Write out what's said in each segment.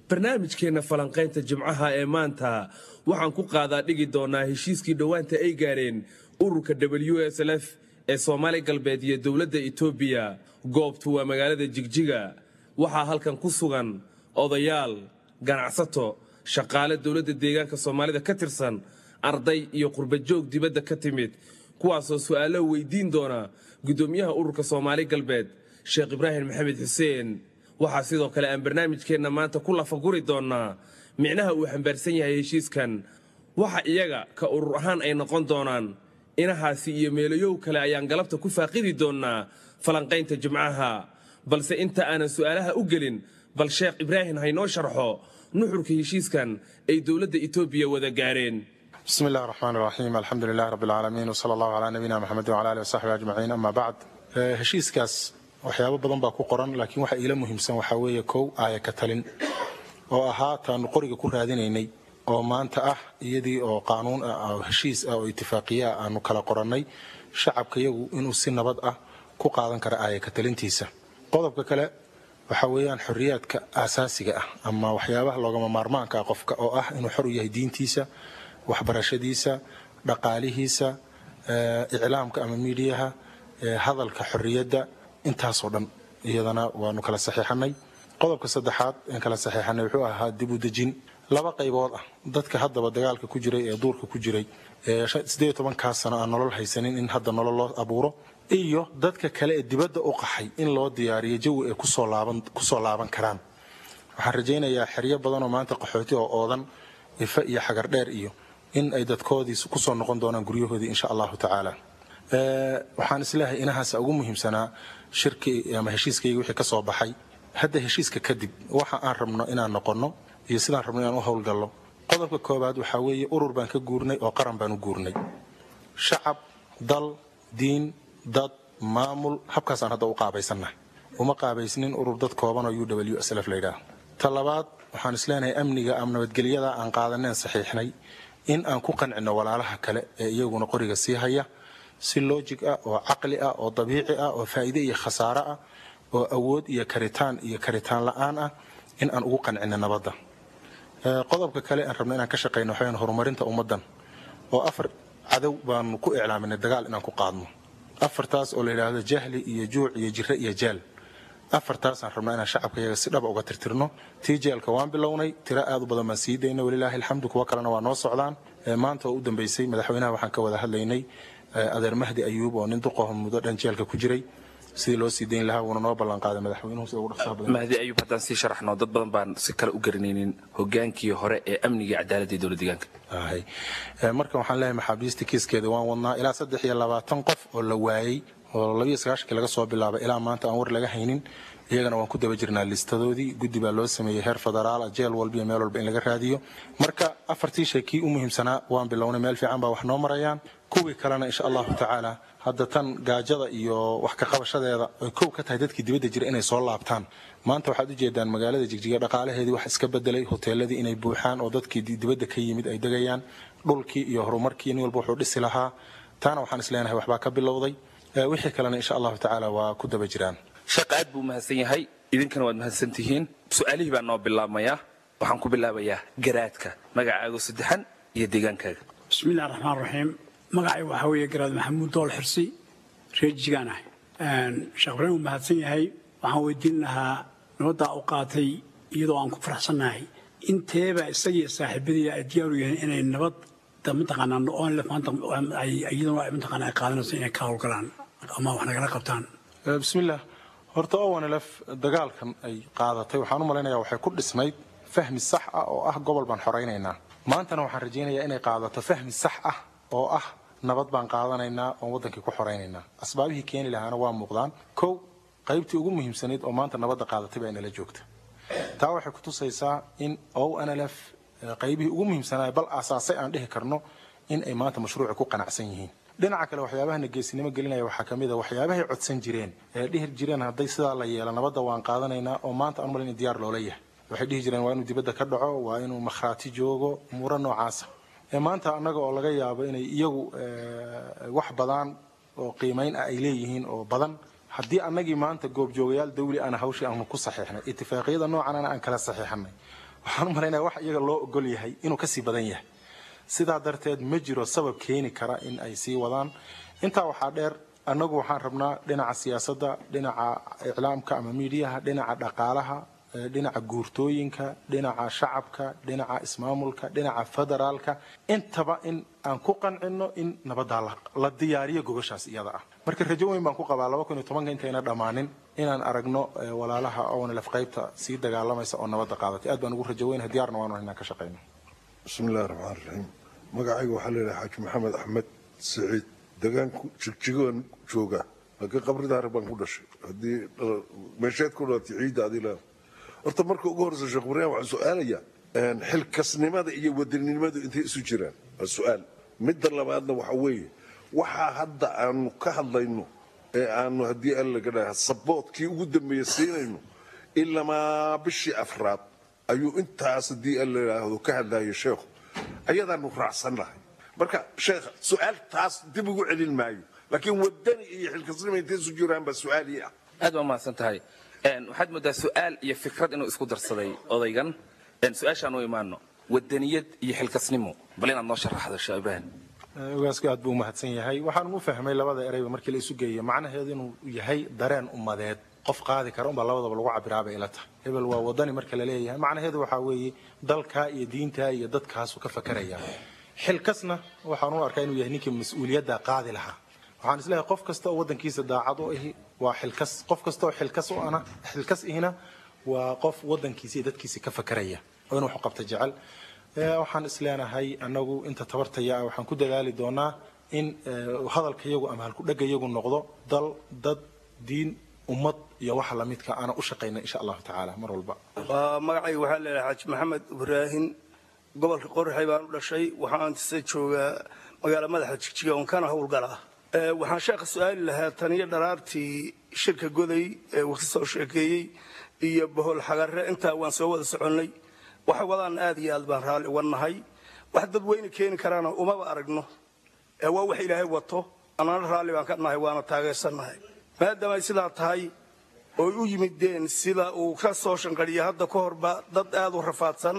barnaamijkeenna falanqaynta jimcaha ee maanta waxaan ku qaadaa dhigi doonaa heshiiskii dhowaanta ay gaareen ururka w s lf ee soomaali galbeed iyo dowladda etoobiya goobtu waa magaalada jigjiga waxaa halkan ku sugan odayaal ganacsato shaqaale dowladda deegaanka soomaalida ka tirsan arday iyo qurbajoog dibadda ka timid kuwaasoo su'aalo weydiin doona guddoomiyaha ururka soomaali galbeed sheekh ibraahim maxamed xuseen waxaa sidoo kale aan barnaamijkeenna maanta ku lafaguri doonnaa micnaha uu xambaarsan yahay heshiiskan waxa iyaga ka urur ahaan ay noqon doonaan inahaasi iyo meelayow kale ayaan galabta ku faaqidi doonnaa falanqaynta jimcaha balse inta aanan su'aalaha u gelin bal sheekh ibraahim haynoo sharxo nuxurka heshiiskan ay dowladda etoobiya wada gaareen bismi illahi raxmaan raxiim alxamdu lilahi rabbi alcaalamiin wsala allahu calaa nabiyina maxamedin wala alih wasaxbi ajmaciin ama bacd heshiiskaas waxyaabo badan baa ku qoran laakiin waxa iila muhiimsan waxaa weeye kow aaya ka talin oo ahaa taanu qoriga ku raadinaynay oo maanta ah iyadii oo qaanuun ah oo heshiis ah oo itifaaqiya ah aanu kala qorannay shacabka yagu inuu si nabad ah ku qaadan kara aaya ka talintiisa qodobka kale waxa weeyaan xorriyaadka aasaasiga ah ama waxyaabaha loogama maarmaanka ah qofka oo ah inuu xor u yahay diintiisa waxbarashadiisa dhaqaalihiisa iclaamka ama miidiyaha hadalka xorriyadda intaasoo dhan iyadana waanu kala saxiixanay qodobka saddexaad aan kala saxiixanay wuxuu ahaa dib u dejin laba qaybood ah dadka haddaba dagaalka ku jiray ee duurka ku jiray ee sideed tobankaa sano aan nolol haysanin in hadda nolol loo abuuro iyo dadka kale ee dibadda u qaxay in loo diyaariyo jawi ay kusoo laaban karaan waxaan rajaynayaa xeryo badanoo maanta qaxooti oo oodan ife iyo xagar dheer iyo in ay dadkoodii kusoo noqon doonaan guryahoodii insha allahu tacaala waxaan isleeyahay inahaas ugu muhiimsanaa shirki ama heshiiskayga wixii ka soo baxay hadda heshiiska kadib waxa aan rabno inaan noqonno iyo sidaan rabno inaan u howlgallo qodobka koowaad waxaa weeye urur baan ka guurnay oo qaran baan u guurnay shacab dal diin dad maamul habkaasaan hadda u qaabaysannahay uma qaabaysnin urur dad kooban oo u w s lf layidhaah ta labaad waxaan isleenahay amniga ama nabadgelyada aan qaadaneen saxiixnay in aan ku qancino walaalaha kale ee iyaguna qoriga sii haya si loojig ah oo caqli ah oo dabiici ah oo faa'iide iyo khasaare ah oo awood iyo karitaan iyo karitaan la'aan ah in aan ugu qancino nabadda qodobka kale aan rabno inaan ka shaqayno waxaweyaan horumarinta ummaddan oo afar cadow baanu ku iclaaminay dagaal inaan ku qaadno afartaas oo la yidhaahdo jahli iyo juuc iyo jire iyo jaal afartaasaan rabnaa inaan shacabka yaga si dhaba uga tirtirno tii jeelka waan bilownay tiro aad u badan baan sii dayna walilaahi alxamdu kuwo kalena waa noo socdaan maanta oo u dambaysay madaxweynaha waxaan ka wada hadlaynay adeer mahdi ayuub oo nin duqaho muddo dhan jeelka ku jiray sidii loo sii dayn lahaa wuuna noo ballanqaaday madaxweynuhu sida ugu dhaqsaha badan mahdi ayuub haddaan sii sharaxno dad badan baan si kale u garanaynin hogaankii hore ee amniga cadaaladda ee dowlad deegaanka ahay marka waxaan leeyahay maxaabiista kiiskeeda waan wadnaa ilaa saddex iyo labaatan qof oo la waayey oo labiyo sagaashankii laga soo bilaabay ilaa maanta aan war laga haynin iyagana waan ku daba jirnaa listadoodii guddi baa loo sameeyey heer federaal jeel walba iyo meel walba in laga raadiyo marka afartii shay kii u muhiimsanaa waan bilownay meel fiican baa wax noo marayaan kuwii kalena insha allahu tacaala hadda tan gaajada iyo wax ka qabashadeeda ay kow ka tahay dadkii dibadda jira inay soo laabtaan maanta waxaad ujeedaan magaalada jigjiga dhaqaalaheedii wax iska bedelay hoteeladii inay buuxaan oo dadkii dibadda ka yimid ay degayaan dhulkii iyo horumarkii nin walba wuxuu dhisi lahaa taana waxaan isleenahay waxbaa ka bilowday wixii kalena insha allahu tacaala waa ku daba jiraan sheekh aad buu mahadsan yahay idinkana waad mahadsan tihiin su-aalihii baa noo bilaabmayaa waxaan ku bilaabayaa garaadka magacaago saddexan iyo deegaankaaga bismi illahi raxmaan raxiim magacay waxaa weeye garaad maxamuud dool xirsi reer jigaan ah sheekh ibraahim uu mahadsan yahay waxaan weydiin lahaa nabaddaa u qaatay iyadoo aan ku faraxsannahay inteeba isagii saaxiibadii ay diyaaru yihiin inay nabad mataqaanaa onlef maanta iyaduna ay mataqaanaa ay qaadanayso inay ka howlgalaan ama wax nagala qabtaan bismillaah horta owanlf dagaalkan ay qaadatay waxaan u malaynayaa waxay ku dhisnayd fahmi sax ah oo ah gobol baan xoraynaynaa maantana waxaan rajaynayaa inay qaadato fahmi sax ah oo ah nabad baan qaadanaynaa oon waddankii ku xoraynaynaa asbaabihii keeni lahaana waa muuqdaan kow qaybtii ugu muhiimsanayd oo maanta nabadda qaadatay baa inala joogta taa waxay ku tusaysaa in onlf qaybihii ugu muhiimsanaa bal aasaasay aan dhihi karno in ay maanta mashruuci ku qanacsan yihiin dhinaca kale waxyaabahana geesinimo gelinaya waxaa ka mid a waxyaabahay codsan jireen ee dhihi jireen hadday sidaa la yeelo nabadda waan qaadanaynaa oo maanta aan malin diyaar loola yahay waxay dhihi jireen waa inuu dibadda ka dhaco waa inuu makhraati joogo umuuro noocaasa ee maanta annaga oo laga yaabo inay iyagu wax badan oo qiimayn ah ay leeyihiin oo badan haddii annagii maanta goobjoogayaal dawli ana hawshii aanu ku saxiixnay itifaaqiyada noocanana aan kala saxiixanay waxaan u malaynaya wax iyaga loo ogol yahay inuu kasii badan yahay sidaa darteed ma jiro sabab keeni kara in ay sii wadaan intaa waxaa dheer annagu waxaan rabnaa dhinaca siyaasadda dhinaca iclaamka ama miidiyaha dhinaca dhaqaalaha dhinaca guurtooyinka dhinaca shacabka dhinaca ismaamulka dhinaca federaalka intaba in aan ku qancino in nabaddaa la diyaariyo gogoshaas iyada ah marka rajo weyn baan ku qabaa laba kun iyo tobanka intayna dhammaanin inaan aragno walaalaha ownlef qaybta sii dagaalamaysa oo nabadda qaadatay aad baan ugu rajo weynahay diyaarna waanu inaan ka shaqayno bismillahi raxmaan raxiim magacayga waxaa leedahay xaaji maxamed axmed siciid degaanku jigjigoon jooga laakiin qabridaari baan ku dhashay haddii meesheed ku dhalatay ciidda adii leedahay horta marka ugu horreysa sheekh ibraahim waxaan su-aalayaa xilkasnimada iyo wadaninimadu intay isu jiraan waa su-aal midda labaadna waxa weeye waxaa hadda aanu ka hadlayno ee aanu haddii alla laga dhaha saboodkii ugu dambeeya siinayno ilamaa bishii afraad ayuu intaas haddii alla yidhaahdo ka hadlayo sheekhu ayadaanu raacsannahay marka sheekh su-aal taas dib ugu celin maayo laakiin wadani iyo xilkasnima intay isu jiraan baa su-aalii ah aad baa mahadsan tahay waxaad moodaa su-aal iyo fikrad inuu isku darsaday odaygan su-aashaan u imaano wadaniyad iyo xilkasnimo bal inaad noo sharaxdo sheekh ibraahim ogaasku aad buu umahadsan yahay waxaan u fahmay labada ereyba markii la isu geeyo macnaheedu inuu yahay dareen ummadeed qof qaadi kara unbaa labadaba lagu cabiraabay ila tahay hebel waa wadani marka la leeyahay macnaheedu waxaa weeye dalkaa iyo diintaa iyo dadkaasuu ka fakaraya xilkasna waxaan u arkaa inuu yahay ninkii mas-uuliyadda qaadi lahaa waxaan isleeyahay qof kasta oo waddankiisa daacad u ahi waa xilkas qof kasta oo xilkas u ana xilkas ihina waa qof waddankiisa iyo dadkiisa ka fakaraya oo inuu wax qabta jecel waxaan isleenahay anagu inta tabartaya ah waxaan ku dadaali doonaa in hadalka yagu ama halkudhega yagu noqdo dal dad diin ummad iyo waxa lamidka aana u shaqayna insha allahu tacaala mar walba magacayga waxaa leedahay xaaji maxamed ibraahin gobolka qorraxay baan u dhashay waxaan tise joogaa magaala madaxa jigjiga oon kana howlgalaa waxaan sheekha su-aali lahaa taniyo dharaartii shirka goday ee uu ka soo sheekeeyey iyo bohol xagarre intaa waan soo wada soconnay waxa wadaan aad iyo aad baan raalli uga nahay wax dadweyne keeni karaana umaba aragno ee waa wax ilaahay wato annana raalli baan ka nahay waana taageersannahay maadaamay sidaa tahay ooy u yimideen sida uu ka soo shanqadhiya hadda ka horba dad aad u rafaadsan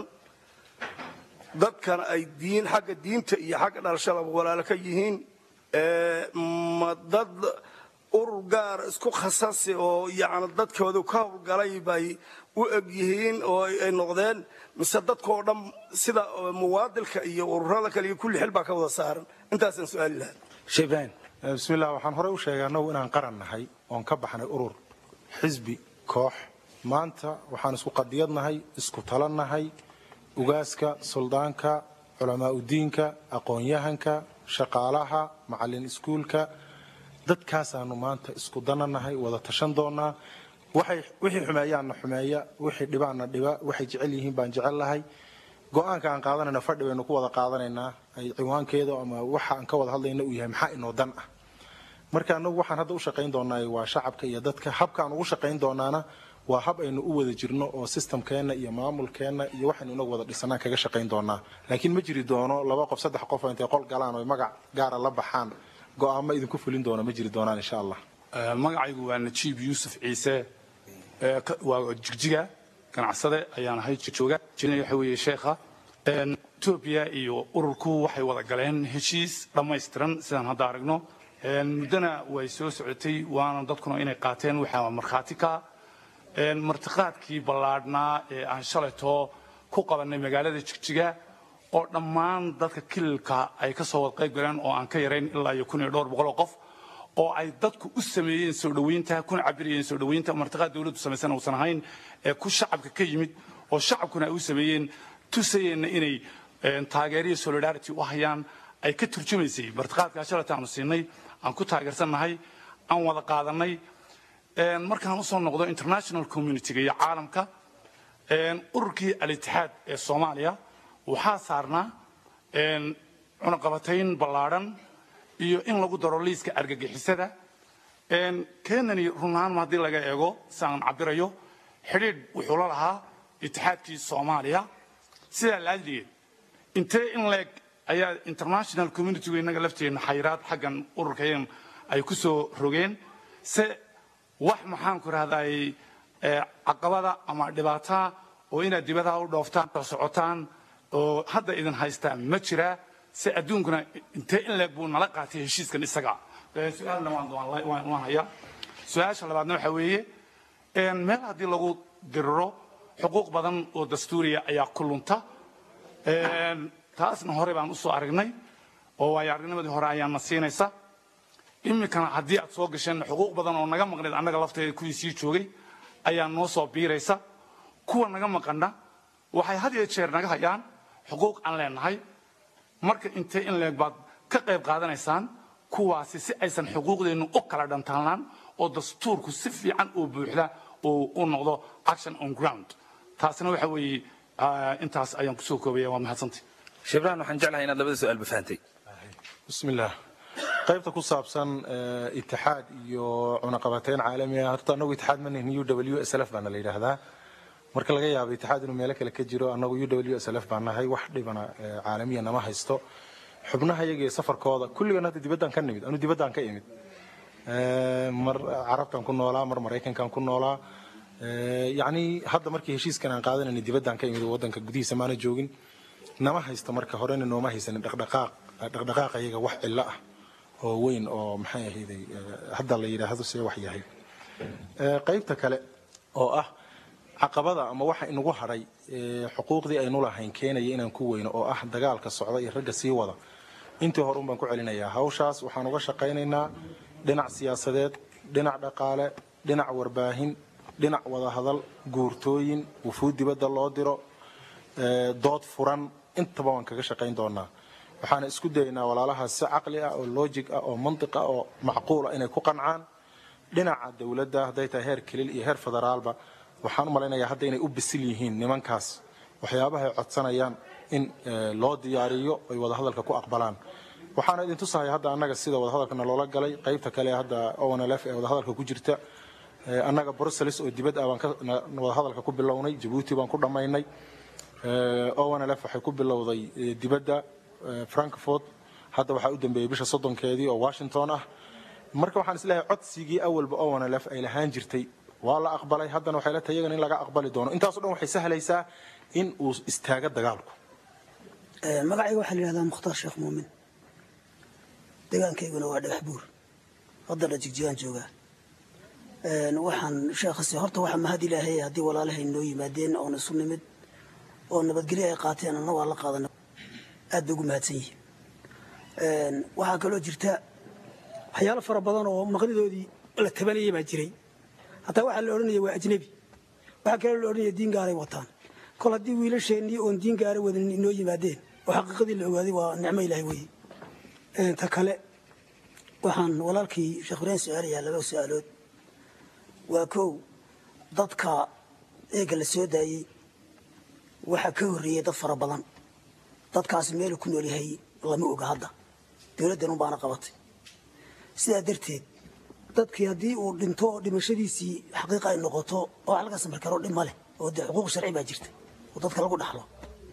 dadkana ay diin xagga diinta iyo xagga dhalashadaba walaalo ka yihiin ma dad urur gaar isku khasasi oo yacni dadkoodu ka howlgalay bay u eg yihiin oo ay noqdeen mise dadkoo dhan sida muwaadilka iyo ururada kale iyo kulli xil baa ka wada saaran intaasaan su-aali lahaa sheekh ibraahim bismillah waxaan horey u sheegay annagu inaan qaran nahay oon ka baxnay urur xisbi koox maanta waxaan isku qadiyadnahay isku talannahay ugaaska suldaanka culamaa udiinka aqoon-yahanka shaqaalaha macallin iskuulka dadkaasaanu maanta isku dananahay wada tashan doonaa waxay wixii xumeeyaanna xumeeya wixii dhibaanna dhiba waxay jecel yihiin baan jecel lahay go-aanka aan qaadanayna fadhi baynu ku wada qaadanaynaa ay ciwaankeeda ama waxa aan ka wada hadlayna uu yahay maxaa inoo dan ah marka anagu waxaan hadda u shaqayn doonaa waa shacabka iyo dadka habka aan ugu shaqayn doonaana waa hab aynu u wada jirno oo systemkeenna iyo maamulkeenna iyo waxaynu inagu wada dhisanaan kaga shaqayn doonaa laakiin ma jiri doono laba qof saddex qof oo intay qol galaan oo magac gaara la baxaan go-aamo idinku fulin doona ma jiri doonaan insha allah magacaygu waa najiib yuusuf ciise waa jigjiga ganacsade ayaan ahay jooga waxa weeye sheekha etoobiya iyo ururku waxay wada galeen heshiis dhammaystiran sidaan hadda aragno muddona way soo socotay waana dadkuna inay qaateen waxaa markhaati ka martiqaadkii ballaadhnaa ee aan shalaytoo ku qabannay magaalada jigjiga oo dhammaan dadka kililka ay ka soo wada qayb galeen oo aan ka yarayn ilaa iyo kun iyo dhowr boqol oo qof oo ay dadku u sameeyeen soo dhoweynta kuna cabirayeen soo dhoweynta martiqaad dawladdu samaysan uusan ahayn ee ku shacabka ka yimid oo shacabkuna ay u sameeyeen tusayeenna inay taageeriyo solidarity u hayaan ay ka turjumaysay martiqaadkaa shalayta aanu siinay aan ku taageersannahay aan wada qaadanay markaan usoo noqdo international communityga iyo caalamka ururkii al-itixaad ee soomaaliya waxaa saarnaa cunaqabatayn ballaadhan iyo in lagu daro liiska argagixisada kenani runahaan haddii laga eego si aan cabirayo xidhiidh wuxuu la lahaa itixaadkii soomaaliya sidaa laadligeed intee in leeg ayaa international communitygu innaga lafteenna xayiraad xaggan ururkayan ay ku soo rogeen se wax maxaan ku rahday caqabada ama dhibaataa oo inaad dibadaha u dhooftaan oo socotaan oo hadda idin haystaan ma jiraa si adduunkuna intee in leeg buu nala qaatay heshiiskan isaga Eh, su-aalna waan- waan waan- waan hayaa su-aasha labaadna waxaa weeye een, meel haddii lagu diriro xuquuq badan oo dastuuriya ayaa ku lunta Een, taasna hore baan usoo aragnay oo waayo aragnimadii hore ayaana siinaysa iminkana haddii aad soo gasheen xuquuq badan oo naga maqneed annaga lafteeda kuwii sii joogay ayaa noo soo biiraysa kuwa naga maqana waxay had iyo jeer naga hayaan xuquuq aan leenahay marka intee in leeg baad ka qayb qaadanaysaan kuwaasi si aysan xuquuqdeennu u kala dhantaalaan oo dastuurku si fiican oo buuxda uu u noqdo action on ground taasina waxa weeye ah, intaas ayaan kusoo koobaya waa mahadsantay shibraan waxaan jeclahay inaad labada su-aal bafahantay بسم الله qaybta ku saabsan eh, itixaad iyo cunaqabateyn caalami ah horta anagu itixaad ma nihin u w s l f baana la yidhaahdaa marka laga yaabo itixaad inuu meelo kale ka jiro anagu u w s l f baan nahay wax dhibana eh, caalamiya nama haysto xubnaha iyaga iyo safarkooda kulligan hadda dibaddaan ka nimid anu dibaddaan ka imid Eh, mar carabtan ku noolaa mar maraykankan ku noolaa Eh, yacni hadda markii heshiiskan aan qaadanayna dibaddaan ka imid oo waddanka gudihiisa maana joogin nama haysta marka horena nooma haysanin dhaqdhaqaaq dhaqdhaqaaqa iyaga wax cillo ah oo weyn oo maxay ahayday eh, hadda la yidhaahdo see wax yahay Eh, qaybta kale oo ah caqabada ama waxa inagu hadhay eh, xuquuqdii aynu lahayn keenaya inaan ku weyno oo ah dagaalka socda iyo ragga sii wada intii hore un baan ku celinayaa hawshaas waxaan uga shaqaynaynaa dhinac siyaasadeed dhinac dhaqaale dhinac warbaahin dhinac wadahadal guurtooyin wufuud dibadda loo diro eh, dood furan intaba waan kaga shaqayn doonaa waxaana isku dayaynaa walaalahaas si caqli ah oo logic ah oo mantiq ah oo macquul ah inay ku qancaan dhinaca dowladda hadday tahay heer kelil iyo heer federaalba waxaan u malaynayaa hadda inay u bisil yihiin nimankaas waxyaabaha ay codsanayaan in eh, loo diyaariyo ay wadahadalka ku aqbalaan waxaana idin tusahay hadda annaga sida wadahadalkana loola galay qaybta kale hadda onlf ee wadahadalka ku jirta Eh, annaga brussels oo dibad ah baan ka na- wadahadalka ku bilownay jabuuti baan ku dhammaynay onlf waxay ku bilowday eh, dibadda eh, frankfurt hadda waxaa u dambeeyey bisha soddonkeedii oo washington ah marka waxaan isleeyahay codsigii awalba onlf ay lahaan jirtay waa la aqbalay haddana waxay la tahay iyagana in laga aqbali doono intaaso dhan waxay sahlaysaa in uu istaago dagaalku Ee, magacayga waxaa la yidhahdaa mukhtaar sheekh muumin deegaankayguna waa dhagax buur haddana jigjigaan joogaa Een, waxaan sheekhasi horta waxaa mahad ilaahay haddii walaalahay noo yimaadeen oon isu nimid oo nabadgelyo ay qaateen anna waa la qaadana aad bay ugu mahadsan yihiin Een, waxaa kaloo jirta waxyaalo fara badan oo maqnidoodii la tabanayay baa jiray hataa waxaa la odhanaya waa ajnebi waxaa kaloo la odhanaya diin gaaray wataan kol haddii wiilasheennii oon diin gaara wadan inoo yimaadeen oo xaqiiqadii la ogaaday waa nicmo ilaahay weeye Een, ta kale waxaan walaalkii sheekh ibraahim su-aalayaa laba su-aalood waa kow dadka eega la soo daayey waxaa ka horreeyey dad fara badan dadkaasi meelu ku nool yahay lama oga hadda dowladdan unbaana qabatay sidaa darteed dadkii haddii uu dhinto oo dhimashadiisii xaqiiqa ay noqoto oo wax laga samir karo dhib ma leh oo dee xuquuq sharci baa jirta oo dadka lagu dhaxlo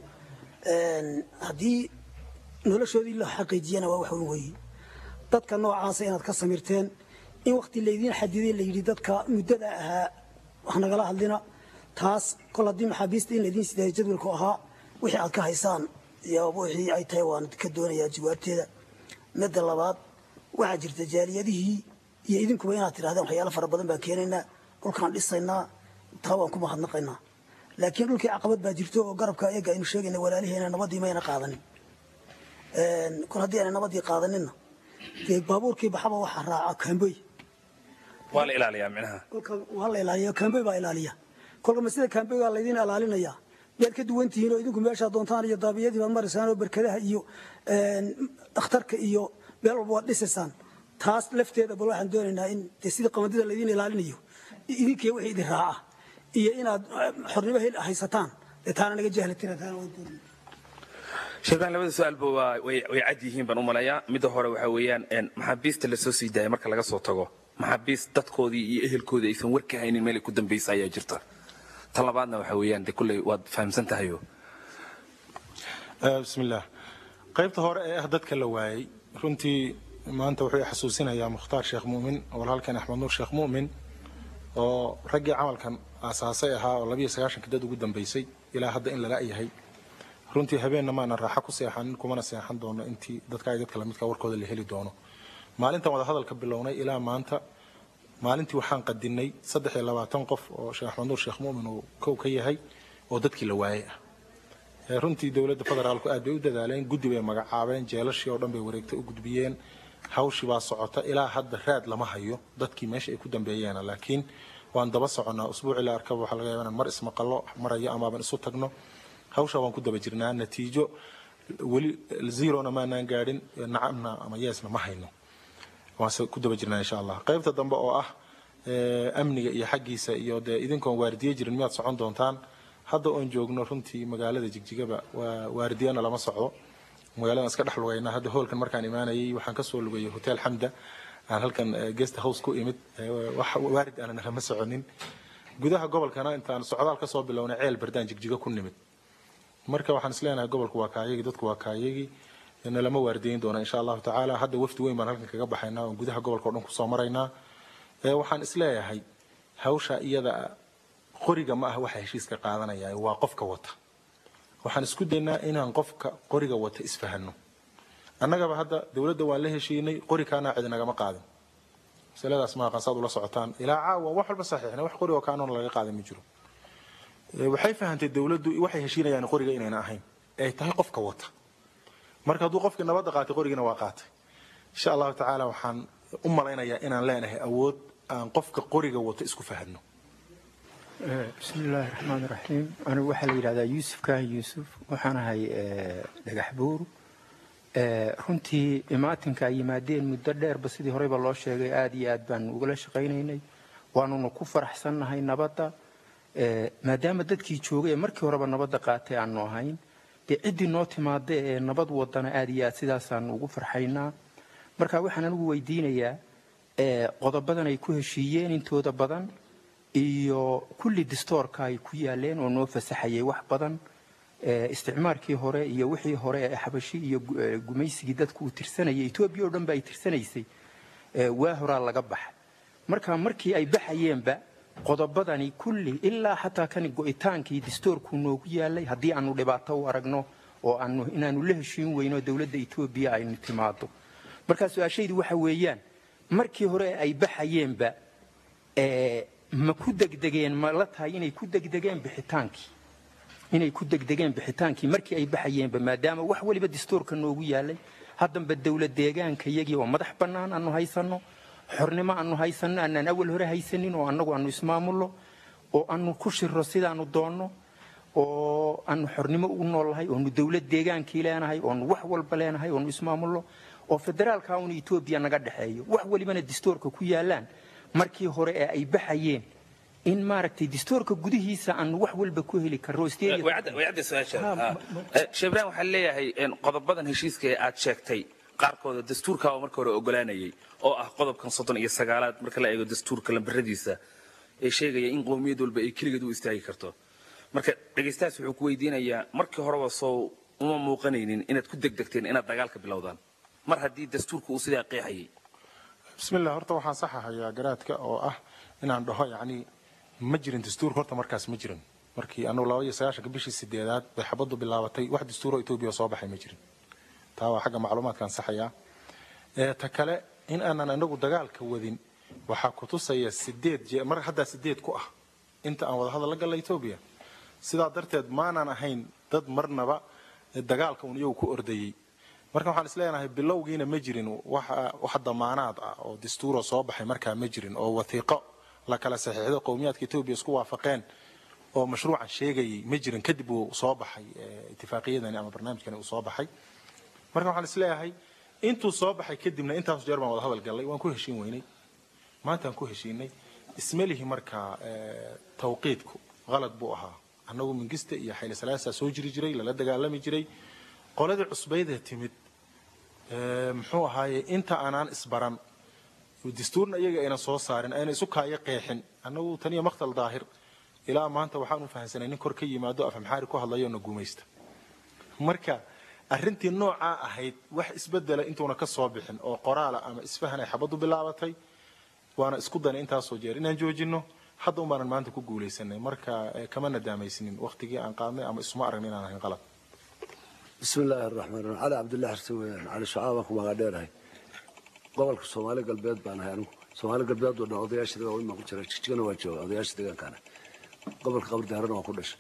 Een, haddii noloshoodii la xaqiijiyana waa wax weyn weeye dadka noocaasa inaad ka samirteen in wakti laydiin xadiday la yidhi dadka muddada ahaa wax nagala hadlina taas kol haddii maxaabiista in laydiin sidaaya jadwalku ahaa wixii aad ka haysaan iyo wixii ay tahay waan ka doonayaa jawaabteeda midda labaad waxaa jirta jaaliyadihii iyo idinkuba inaad tidhahdeen waxyaalo fara badan baan keenaynaa dhulkaan dhisaynaa taa waan ku mahadnaqaynaa laakiin dhulkii caqabad baa jirto oo garabka eega aynu sheegayna walaaliheena nabadii mayna qaadanin Een, kol haddii aanay nabadii qaadaninna dee baabuurkii baxaba waxaa raaca kaamboy waa la ilaaliyaa micnaha kolka waa la ilaaliya kaamboy baa ilaaliya kolka ma sida kaamboygaa laydin ilaalinaya miyaad ka duwan tihiin oo idinku meeshaa doontaan iyo daabiyadii baad maraysaan oo berkadaha iyo een, dhakhtarka iyo meel walba waad dhisaysaan taas lafteeda bal waxaan doonaynaa in dee sida qamadida laydin ilaalinayo idinkii wixii idin raaca iyo inaad eh, xornimo hel haysataan dee taana naga jahlatira taana waan doonayna sheegaan labada su-aalba waa way way cad yihiin baan u malayaa midda hore waxaa weeyaan een, maxaabiista lasoo sii daaya marka laga soo tago maxaabiist dadkoodii iyo ehelkoodii aysan war ka haynin meel ay ku dambaysa ayaa jirta tan labaadna waxaa weeyaan de kulley waad fahamsan tahayo Eh, bismillaah qaybta hore ee ah dadka la waayey runtii maanta wuxuu i xasuusinayaa mukhtaar sheekh muumin walaalkan axmed nuur sheekh muumin oo raggii camalkan aasaasay ahaa oo labiyo sagaashanka dad ugu dambeysay ilaa hadda in lala yahay runtii habeenna maanan raaxo ku seexanin kumana seexan doono intii dadka ay dadka lamidka warkooda la heli doono maalintan wada hadalka bilownay ilaa maanta maalintii waxaan qadinay saddex iyo labaatan qof oo sheekh axmed nuur sheekh muumin uu kow ka yahay oo dadkii la waayay ah Ee, runtii dowladda federaalku aad bay u dadaaleen guddi bay magacaabeen jeelashii oo dhan bay wareegtay u gudbiyeen hawshii baa socota ilaa hadda raad lama hayo dadkii meesha ay ku dambeeyeena laakiin waan daba soconnaa usbuucii la arkaba waxaa laga yaabaa inaan mar ismaqallo marayo amaaban isu tagno hawsha waan ku daba jirnaa natiijo weli zerona maanaan gaadhin nacamna ama yeesna ma hayno waanse ku daba jirnaa insha allah qaybta dambe oo ah ee, amniga iyo xaggiisa iyo dee idinkoon waardiye jirin miyaad socon doontaan hadda oon joogno runtii magaalada jigjigaba waa waardiyana lama socdo magaaladan iska dhex lugaynaa hadda hoolkan markaan imaanayay waxaan kasoo lugayay hotel xamda aan halkan eh, guest house ku imid eh, wax waarid aanan lama soconin gudaha gobolkana intaan socdaal kasoo bilownay ceel bardaan jigjiga ku nimid marka waxaan isleenahay gobolku waa kaayagi dadku waa kaayagi na lama waardiyeyn doona insha allahu tacaala hadda wafdi weyn baan halkan kaga baxaynaa oon gudaha gobolka oo dhan kusoo maraynaa ee waxaan isleeyahay hawsha iyada qoriga ma aha waxa heshiiska qaadanaya waa qofka wata waxaan isku daynaa inaan qofka qoriga wata isfahanno annagaba hadda dowladda waan la heshiinay qori kaanaa cidi nagama qaadin masaladaas ma aqaan saad ula socotaan ilaa caawa wax walba saxiixna wax qori oo kaanoona laga qaadan ma jiro Ee, waxay fahantay dowladdu waxay heshiinayaan qoriga inayna ahayn ay tahay qofka wata marka hadduu qofkii nabadda qaatay qorigina waa qaatay insha allahu tacaala waxaan u malaynayaa inaan leenahay awood aan qofka qoriga wato isku fahanno bismi illaahi raxmaan raxiim anigu waxaa la yidhahdaa yuusuf kaahi yuusuf waxaan ahay dhagax buur runtii imaatinka ay yimaadeen muddo dheerba sidii horeyba loo sheegay aad iyo aad baan ugala shaqaynaynay waanuna ku faraxsannahay nabadda maadaama dadkii joogay ee markii horeba nabadda qaatay aanu ahayn dee ciddii noo timaada ee nabad wadana aad iyo aad sidaasaan ugu farxaynaa marka waxaan anigu weydiinayaa qodobadan ay ku heshiiyeen intooda badan iyo kulli distoorka ay ku yaaleen oo noo fasaxayay wax badan isticmaarkii hore iyo wixii hore ee xabashi iyo gumaysigii dadku uu tirsanayay etoobiya oo dhan ba ay tirsanaysay waa horaa laga baxay marka markii ay baxayeenba qodobadani kulli ilaa xataa kan go'itaankii distoorku noogu yaalay haddii aanu dhibaato u aragno oo aanu inaanu la heshiin weyno dowladda etoobiya aynu timaado marka su-aashaydu waxa weeyaan markii hore ay baxayeenba ma ku degdegeen ma la tahay inay ku degdegeen bixitaankii inay ku degdegeen bixitaankii markii ay baxayeenba maadaama wax waliba distoorka noogu yaalay haddanba dowlad deegaanka iyagii oo madax bannaan aanu haysanno xornimo aanu haysanno aanaan awal hore haysanin oo annagu aanu ismaamulno oo aanu ku shiro sidaanu doonno oo aanu xornimo u noolnahay oonu dowlad deegaankii leenahay oonu wax walba leenahay oonu ismaamulno oo federaalka uuna etoobiya naga dhexeeyo wax walibana distoorka ku yaalaan markii hore ee ay baxayeen in maaragtay distoorka gudihiisa aanu wax walba ku heli karro shebraan waxaa leeyahay qodobadan heshiiska ee aad sheegtay qaarkooda dastuurka oo marka hore ogolaanayay oo ah qodobkan soddon iyo sagaalaad marka la eego dastuurka lambaradiisa ee sheegaya in qowmiyad walba ay keligeed u istaagi karto marka dhegaystahaas wuxuu ku weydiinayaa markii horeba soo uma muuqanaynin inaad ku degdegteen inaad dagaalka bilowdaan mar haddii dastuurka uu sidaa qeexayay bismillah horta waxaan saxahayaa garaadka oo ah inaan dhaho yacni ma jirin dastuur horta markaas ma jirin markii anugu laba iyo sagaashanka bishii sideedaad bay xabaddu bilaabatay wax dastuuro etoobiya soo baxay ma jirin taa waa xagga macluumaadkaan saxayaa ta kale in aanan inagu dagaalka wadin waxaa kutusaya sideed jee mar haddaa sideed ku ah inta aan wada hadal la galla etoobiya sidaa darteed maanaan ahayn dad marnaba dagaalka un iyagu ku ordayey marka waxaan isleenahay bilowgiina ma jirin wax damaanaad ah oo dastuuro soo baxay markaa ma jirin oo watiiqo la kala saxiixdo qowmiyaadka etoobiya isku waafaqeen oo mashruucan sheegayay ma jirin kadib uu soo baxay itifaaqiyadani ama barnaamijkani uu soo baxay marka waxaan isleeyahay intuu soo baxay kadibna intaas jeer baan wada hadal gallay waan ku heshiin weynay maantaan ku heshiinay ismelihi markaa tawqiidku qalad buu ahaa annagu mingista iyo xayli salaasaa soo jiri jiray lala dagaalami jiray qoladii cusbaydee timid muxuu ahaaye inta aanaan isbaran dastuurna iyaga ayna soo saarin ayna isu kaayo qeexin annagu taniyo maktal daahir ilaa maanta waxaan u fahansanay nin kor ka yimaado afamxaari ku hadlayo na guumaysta marka arrintii noocaa ahayd wax isbedela intuuna ka soo bixin oo qoraala ama isfahan ay xabaddu bilaabatay waana isku danay intaasoo jeer inaan joojinno hadda un baanan maanta ku guulaysanay marka kama nadaamaysnin waktigii aan qaadnay ama isuma aragnin inaan ahayn qalad bismi illaahi araxmaan raxiim cali cabdullahi xarse weeyaan cali shacaa baan ku magaa dheerahay gobolka soomaali galbeed baan ahay anigu soomaali galbeed oo dhan odayaasha deegaan imaan ku jira jigjigana waan jooga odayaasha deegaankaana gobolka qabridaarana waan ku dhashay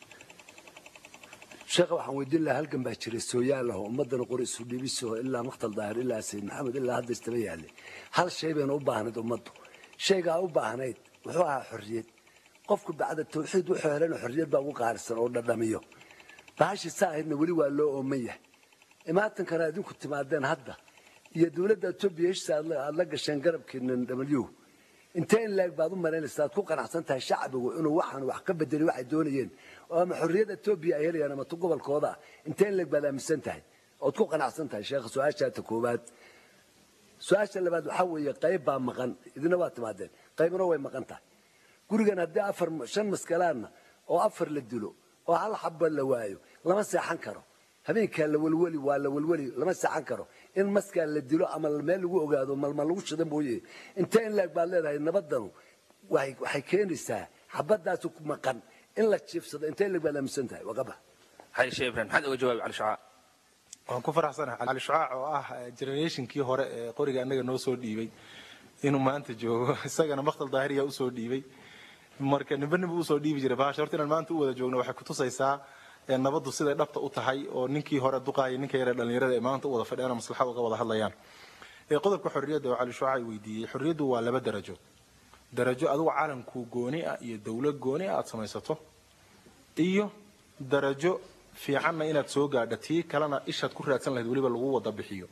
sheekha waxaan weydiin lahaa halgan baa jiray sooyaal ah oo ummadana qori isu dhibiso ilaa maktal daahir ilaa sayid maxamed ilaa hadda istaba yaallay hal shay bayna u baahnayd ummaddu shaygaa u baahnayd wuxuu ahaa xorriyad qofku bacda tawxiid wuxuu helana xorriyad baa ugu qaalisan oo dhadhamiyo bahashii saa ahaydna weli waa loo ooman yahay imaatankana idinku timaadeen hadda iyo dowladda etoobiya heshiisa aad la gasheen garabkiinan w intee in laeg baad u malaynaysaa aad ku qanacsan tahay shacbigu inuu waxaan wax ka bedeli waxay doonayeen oo ama xorriyadda etoobiya ay helayaan ama tu gobolkooda ah intee in leeg baad aaminsan tahay ood ku qanacsan tahay sheekha su-aashaata koowaad su-aasha labaad waxaa weeye qayb baa maqan idina waa timaadeen qaybna way maqan tahay gurigan haddii afar shan maskalaadna oo afar la dilo oo hal xabba la waayo lama seexan karo habeenkaa la welweli waa la welweli lama seexan karo in maskaa la dilo ama meel lagu ogaado malma lagu shida mooye intee in laeg baad leedahay nabadanu waxay keenaysaa xabadaasu maqan in la jiifsado intee in leeg baad aaminsan tahay waqaba haye sheekh ibrahim maxaad uga jawaabi cali shacaa waan ku faraxsanahay cali shucaac oo ah generationkii hore ee qoriga annaga noo soo dhiibay inuu maanta joogo isagana maktal daahiriya usoo dhiibay marka nimba nimba usoo dhiibi jiray bahasha horta inaan maanta u wada joogno waxay kutusaysaa nabaddu siday dhabta u tahay oo ninkii hore duqaaya ninka yare dhallinyarada ee maanta u wada fadhiyaan oo maslaxad uga wada hadlayaan qodobka xorriyadda oo cali shucaac weydiiyey xorriyaddu waa laba darajo darajo adigu calanku gooni ah iyo dawlad gooni ah aad samaysato iyo darajo fiicanna inaad soo gaadha tii kalena ishaad ku raadsan lahayd weliba lagu wada bixiyo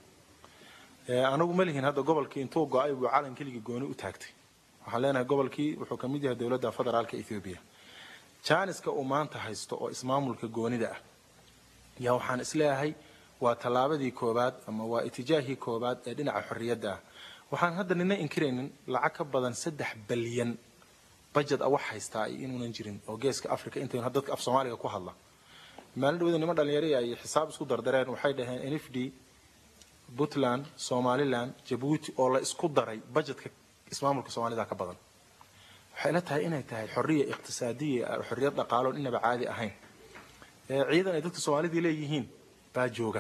anagu ma lihin hadda gobolkii intuu go-ay buu calan keligii gooni u taagtay waxaan leenahay gobolkii wuxuu ka mid yahay dowladda federaalka ethoobiya jaaniska uu maanta haysto oo ismaamulka goonida ah yaa waxaan isleeyahay waa tallaabadii koobaad ama waa itijaahii koobaad ee dhinaca xorriyadda ah waxaan hadda nina inkiraynin lacag ka badan saddex balyan bajed a wax haystaa iyo inuunan jirin oo geeska africa intaynu dadka af soomaaliga ku hadla maalin dhawada niman dhalinyari ay xisaab isku dardareen waxay dhaheen nfd puntland somaliland jabuuti oo la isku daray bajetka ismaamulka soomaalida ka badan waxay la tahay inay tahay xorriya iqtisaadiya xorriyad dhaqaaloon inaba caadi ahayn ciidan ay dadka soomaalidii leeyihiin baa jooga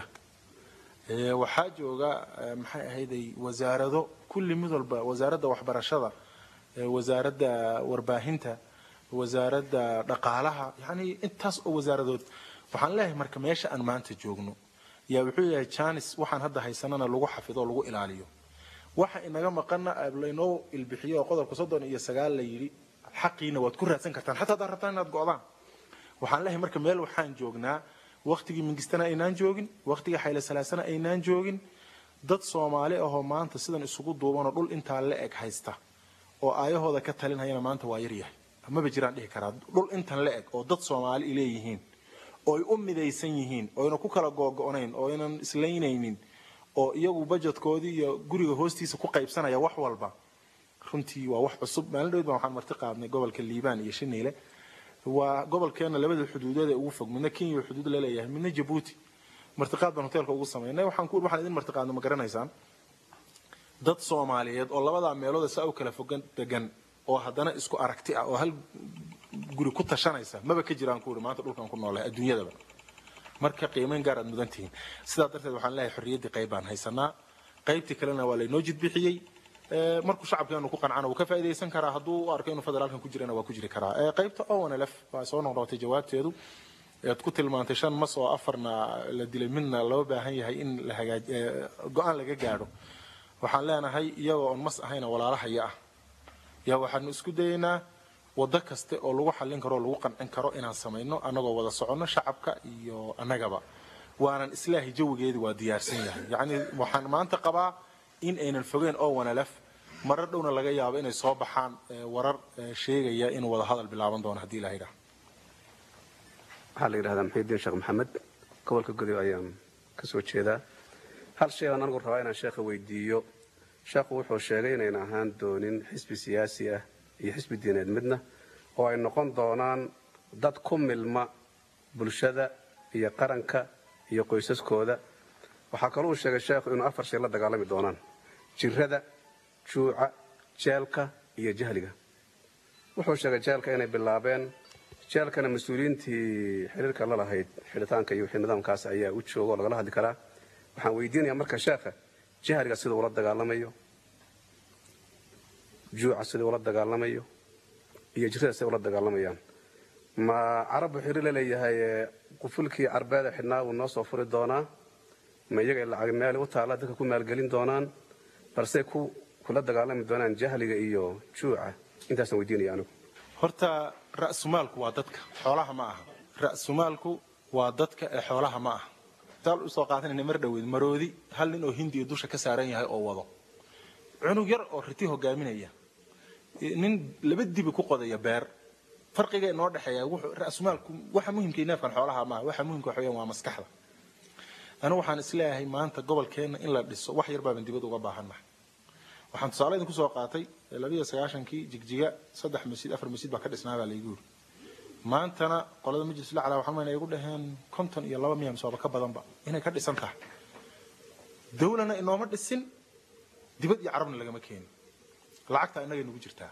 waxaa jooga maxay ahayday wasaarado kulli mid walba wasaaradda waxbarashada wasaaradda warbaahinta wasaaradda dhaqaalaha yani intaas oo wasaaradood waxaan leeyahay marka meesha aan maanta joogno yaa wuxuu yahay janis waxaan hadda haysanana lagu xafido oo lagu ilaaliyo waxa inaga maqana laynoo ilbixiyo oo qodobka soddon iyo sagaal la yidhi xaqiina waad ku raadsan kartaan xataa haddaad rabtaan inaad go'daan waxaan leeyahay marka meel waxaan joognaa waktigii mingistana aynaan joogin waktigii xayle salaasana aynaan joogin dad soomaali ahoo maanta sidan isugu duubanoo dhul intaa la eg haysta oo aayahooda ka talinhayana maanta waa yaryahay maba jiraan dhihi karaa dhul intan la eg oo dad soomaali leeyihiin oo ay u midaysan yihiin oo ayna ku kala googo'nayn oo aynan islaynaynin oo iyagu bajetkoodii iyo guriga hoostiisa ku qaybsanaya wax walba runtii waa wax cusub maalin dhawed baan waxaan marti qaadnay gobolka liibaan iyo shiniile waa gobolkeena labada xuduudood ee ugu fog midna kenya xuduud la leeyahay midna jabuuti martiqaad baan hoteelka ugu samaynay waxaan ku waxaan idin martiqaadno ma garanaysaan dad soomaaliyeed oo labadaa meelood saa u kala fogan degan oo haddana isku aragti ah oo hal guri ku tashanaysa maba ka jiraan ku maanta dhulkan ku noolahay adduunyadaba marka qiimeyn gaar aad mudan tihiin sidaa darteed waxaan leeyahay xorriyaddii qayb baan haysanaa qaybtii kalena waa laynoo jidbixiyey markuu shacabkeenu ku qancana wuu ka faa'iidaysan karaa hadduu u arko inuu federaalkan ku jirana waa ku jiri karaa qaybta onlf waa soo noqnoqotay jawaabteedu ead ku tilmaantay shan mas oo afarna la dilay midna loo baahan yahay in la hagaaj go-aan laga gaadho waxaan leenahay iyagoo on mas ahayna walaalahaya ah yaa waxaanu isku dayaynaa waddo kaste oo lagu xallin karo oo lagu qancin karo inaan samayno annagoo wada soconno shacabka iyo annagaba waanan islaahi jawigeedi waa diyaarsan yahay yacni waxaan maanta qabaa in aynan fogeen oo wanalaf marar dhowna laga yaabo inay soo baxaan warar sheegaya inuu wada hadal bilaaban doono haddii ilaha yidhaha waxaa la yidhahdaa maxamudiin sheekh maxamed gobolka godow ayaan ka soo jeedaa hal shay aan anigu rabaa inaan sheekha weydiiyo sheekhu wuxuu sheegay inayna ahaan doonin xisbi siyaasi ah iyo xisbi diineed midna oo ay noqon doonaan dad ku milma bulshada iyo qaranka iyo qoysaskooda waxaa kaloo uu sheegay sheekhu inuu afar shay la dagaalami doonaan jirrada juuca jeelka iyo jahliga wuxuu sheegay jeelka inay bilaabeen jeelkana mas-uuliyiintii xiriirka la lahayd xidhitaanka iyo wixii nidaamkaas ayaa u jooga oo lagala hadli karaa waxaan weydiinayaa marka sheekha jahriga siduu ula dagaalamayo juuca siduu ula dagaalamayo iyo jirada siday ula dagaalamayaan ma carab buu xiriir la leeyahay ee qufulkii carbeeda xidhnaa buu noo soo furi doonaa ma iyaga lacag meel u taalla dadka ku maalgelin doonaan balse ku kula dagaalami doonaan jahliga iyo juuca intaasaan weydiinaya anigu horta ra'sumaalku waa dadka xoolaha ma aha ra'sumaalku waa dadka ee xoolaha ma aha taal usoo qaadanayna mar dhoweed maroodi hal nin oo hindi iyo dusha ka saaran yahay oo wado cunug yar oo riti hogaaminaya nin laba dibi ku qodaya beer farqiga inoo dhexeeya wuxuu ra'sumaalku waxa muhimka neefkan xoolaha ma aha waxa muhimka waxa weeyaan waa maskaxda anigu waxaan isleeyahay maanta gobolkeenna in la dhiso wax yar baaban dibad uga baahannahay waxaan tusaale idinku soo qaatay labiyo sagaashankii jigjiga saddex masjid afar masjid baa ka dhisnaa baa laygu yiri maantana qolada majlis lacala waxaan mayna igu dhaheen konton iyo laba miya misoaba ka badanba inay ka dhisan tahay dawlana inooma dhisin dibad iyo carabna lagama keenin lacagta innagay nagu jirtaa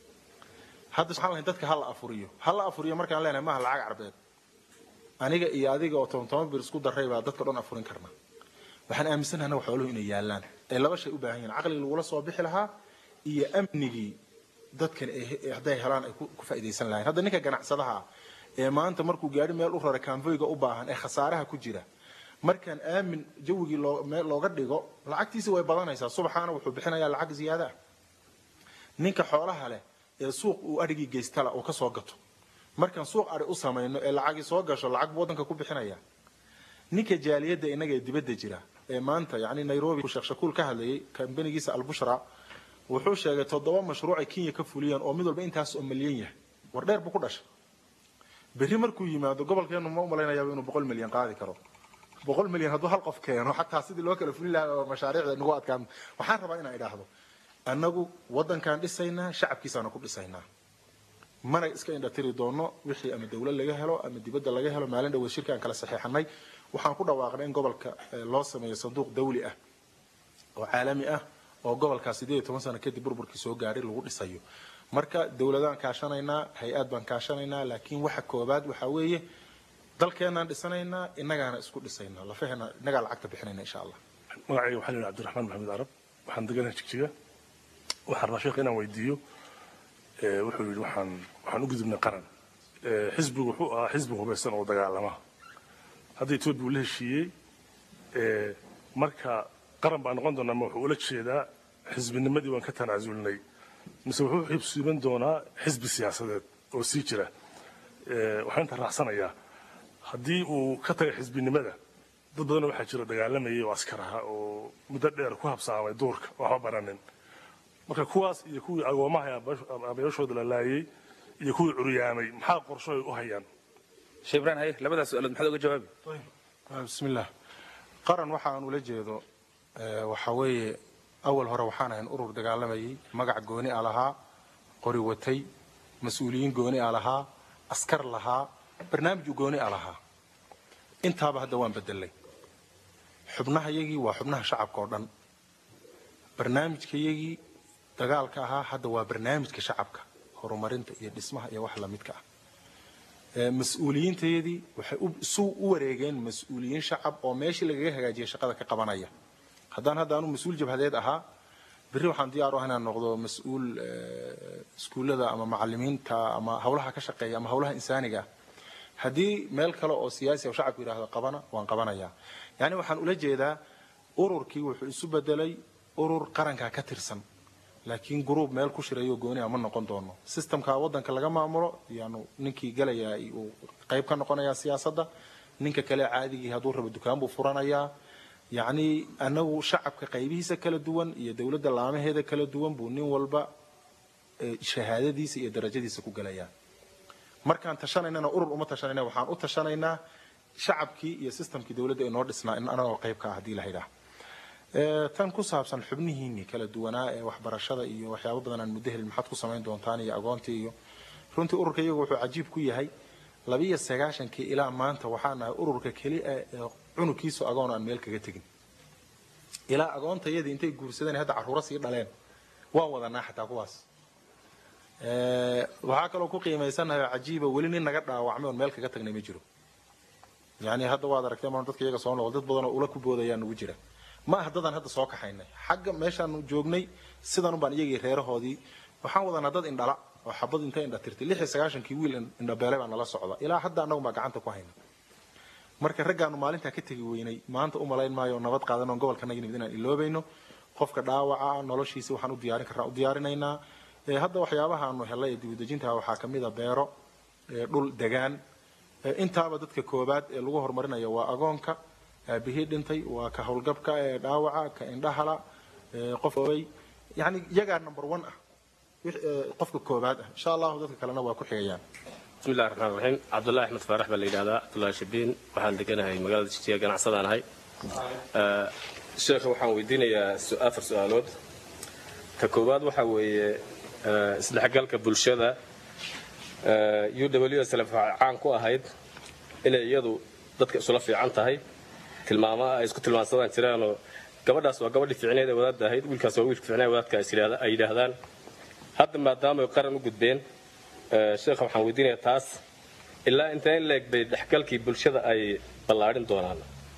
hadda waxaan lahayn dadka hala afuriyo hala afuriyo markaan leenahay maaha lacag carbeed aniga iyo adiga oo toban toban bir isku daray baa dadka dhan afurin karna waxaan aaminsanahay xooluhu inay yaalaan ay laba shay u baahan yihiin caqligii lagula soo bixi lahaa iyo amnigii dadkan hadday helaan ay ku faa'iidaysan lahayn hadda ninka ganacsadaha ee maanta markuu gaari meel u rara kaanfoyga u baahan ee khasaaraha ku jira markaan aamin jawigii meel looga dhigo lacagtiisa way badanaysaa subaxaana wuxuu bixinayaa lacag ziyaada ah ninka xoolaha leh ee suuq uu adhigii geystala uu ka soo gato markaan suuq adhi u samayno ee lacagii soo gasho lacag buu waddanka ku bixinaya ninka jaaliyadda innaga ee dibadda jira ee maanta yacni nairobi sheekh shakuul ka hadlayay kambanigiisa albushra wuxuu sheegay toddoba mashruuc ay kenya ka fuliyeen oo mid walba intaas oo milyan yahay war dheer buu ku dhashay berri markuu yimaado gobolkeenu ma umalaynayaaba inuu boqol milyan qaadi karo boqol milyan hadduu hal qof keeno xataa sidii loo kala fulin lahaa oo mashaariicda nagu adkaan waxaan rabaa inaan idhaahdo annagu waddankaan dhisaynaa shacabkiisaana ku dhisaynaa mana iska indhatiri doono wixii ama dawlad laga helo ama dibadda laga helo maalin dhaweed shirka aan kala saxeexanay waxaan ku dhawaaqnay in gobolka loo sameeyo sanduuq dawli ah oo caalami ah oo gobolkaas sideed iyo toban sano kadib burburkii soo gaaray lagu dhisayo marka dawladaan kaashanaynaa hay-ad baan kaashanaynaa laakiin waxa koobaad waxaa weeye dalkeenaan dhisanaynaa innagaana isku dhisaynaa lafaheena innagaa lacagta bixinayna insha allah magacayga waxaa la cabdiraxmaan maxamed carab waxaan deganahay jigjiga waxaan rabaa sheekh inaan weydiiyo wuxuu yidhi waxaan waxaan u gudubnay qaran xisbigu wuxuu ahaa xisbi hubaysan oo dagaalama hadda etoobiya uu la heshiiyey marka qaran baa noqon doonaa ma wuxuu ula jeedaa xisbinimadii waan ka tanaasulnay mise wuxuu xibsiiban doonaa xisbi siyaasadeed oo sii jira waxaan inta raacsanayaa haddii uu ka tagay xisbinimada dad badan waxaa jira dagaalamayay oo askar aha oo muddo dheer ku habsaamay duurka waxba baranin marka kuwaas iyo kuwii agoomaha abayashooda la laayay iyo kuwii curyaamay maxaa qorsho ay u hayaan sheebraan haye labadaas su-aalood maxaad uga jawaabi bismillaah qaran waxa aan ula jeedo waxa weeye awal hore waxaan ahayn urur dagaalamayay magac gooni a lahaa qori watay mas-uuliyiin gooni a lahaa askar lahaa barnaamij gooni a lahaa intaaba hadda waan bedelay xubnahayagii waa xubnaha shacabka oo dhan barnaamijkayagii dagaalka ahaa hadda waa barnaamijka shacabka horumarinta iyo dhismaha iyo wax lamidka ah mas-uuliyiintayadii waxay isu u wareegeen mas-uuliyiin shacab oo meeshii lagaga hagaajiyay shaqada ka qabanaya haddaan hadda anu mas-uul jabhadeed ahaa berri waxaan diyaar u ah inaan noqdo mas-uul iskuullada ama macalimiinta ama hawlaha ka shaqeeya ama hawlaha insaaniga ah haddii meel kale oo siyaasi oo shacabku yidhaahdo qabana waan qabanayaa yacni waxaan ula jeedaa ururkii wuxuu isu bedelay urur qarankaa ka tirsan laakiin gruub meel ku shirayo gooni ma noqon doono systemka waddanka laga maamulo yaanu ninkii galayaa uu qayb ka noqonayaa siyaasadda ninka kale caadigii hadduu rabo dukaan buu furanayaa yacni anagu shacabka qaybihiisa kala duwan iyo dowladda laamaheeda kala duwan buu nin walba shahaadadiisa iyo darajadiisa ku galayaa markaan tashanaynana urur uma tashanayna waxaan u tashanaynaa shacabkii iyo systemkii dowladda inoo dhisnaa in anagoo qayb ka ah haddii la yidhaah tan ku saabsan xubnihiinii kala duwanaa ee waxbarashada iyo waxyaabo badan aan muddo helin maxaad ku samayn doontaan iyo agoontii iyo runtii ururka iyagu wuxuu cajiib ku yahay labiyo sagaashankii ilaa maanta waxaa nahay ururka keli ah ee cunugkiisu agoon aan meel kaga tegin ilaa agoontayadii intay guursadeen hadda carruuro sii dhaleen waan wadanaa xataa kuwaas Ee, waxaa kaloo ku qiimaysanahay oo cajiiba weli nin naga dhaawacmay oon meel kaga tagnay ma jiro yani hadda waad aragtay maan dadka iyaga soo noqol dad badan oo ula ku boodayaan nagu jira ma aha dadaan hadda soo kaxaynay xagga meeshaanu joognay sidan baan iyagii reerahoodii waxaan wadanaa dad indhala oo xabad intay indha tirtay lix iyo sagaashankii wiil indhabeelay baa nala socda ilaa hadda annagu baa gacanta ku hayna marka raggaanu maalintaa ka tegi weynay maanta u malayn maayo oo nabad qaadan oon gobolka naga nimid inaan iloobayno qofka dhaawaca noloshiisa waxaan u diyaarin karnaa u diyaarinaynaa Ee, hadda waxyaabaha aanu helay ee dibudejinta waxaa ka mid a beero ee, dhul degaan Ee, intaaba dadka koobaad ee lagu horumarinayo waa agoonka aabihii dhintay waa ka howlgabka ee dhaawaca ka indhahala ee, qof oobay yani iyagaa number one ah wix- ee, qofka koobaad ah insha allahu dadka kalena waa ku xigayaan بسم الله الرحمن الرحيم عبد الله احمد فارح بن ليلى عبد الله شبين waxaan deganahay magaalada Jijjiga ganacsadaan ahay ee sheekha waxaan weydiinayaa su- afar su'aalood ta koowaad waxa weeye ee, isdhexgalka bulshada ee, UWSL waxay caan ku ahayd inay iyadu dadka isula fiican tahay tilmaamaha ay isku tilmaansadaan jiraanoo gabadhaas waa gabadhii fiicneed ee wadaadda ahayd wiilkaas waa wiilka fiicneed ee wadaadka ay yidhaahda- ay yidhaahdaan hadda maadaama ay qaran u gudbeen ee, sheekha waxaan weydiinayaa taas ilaa intee in leeg bay dhexgalkii bulshada ay ballaadhin doonaan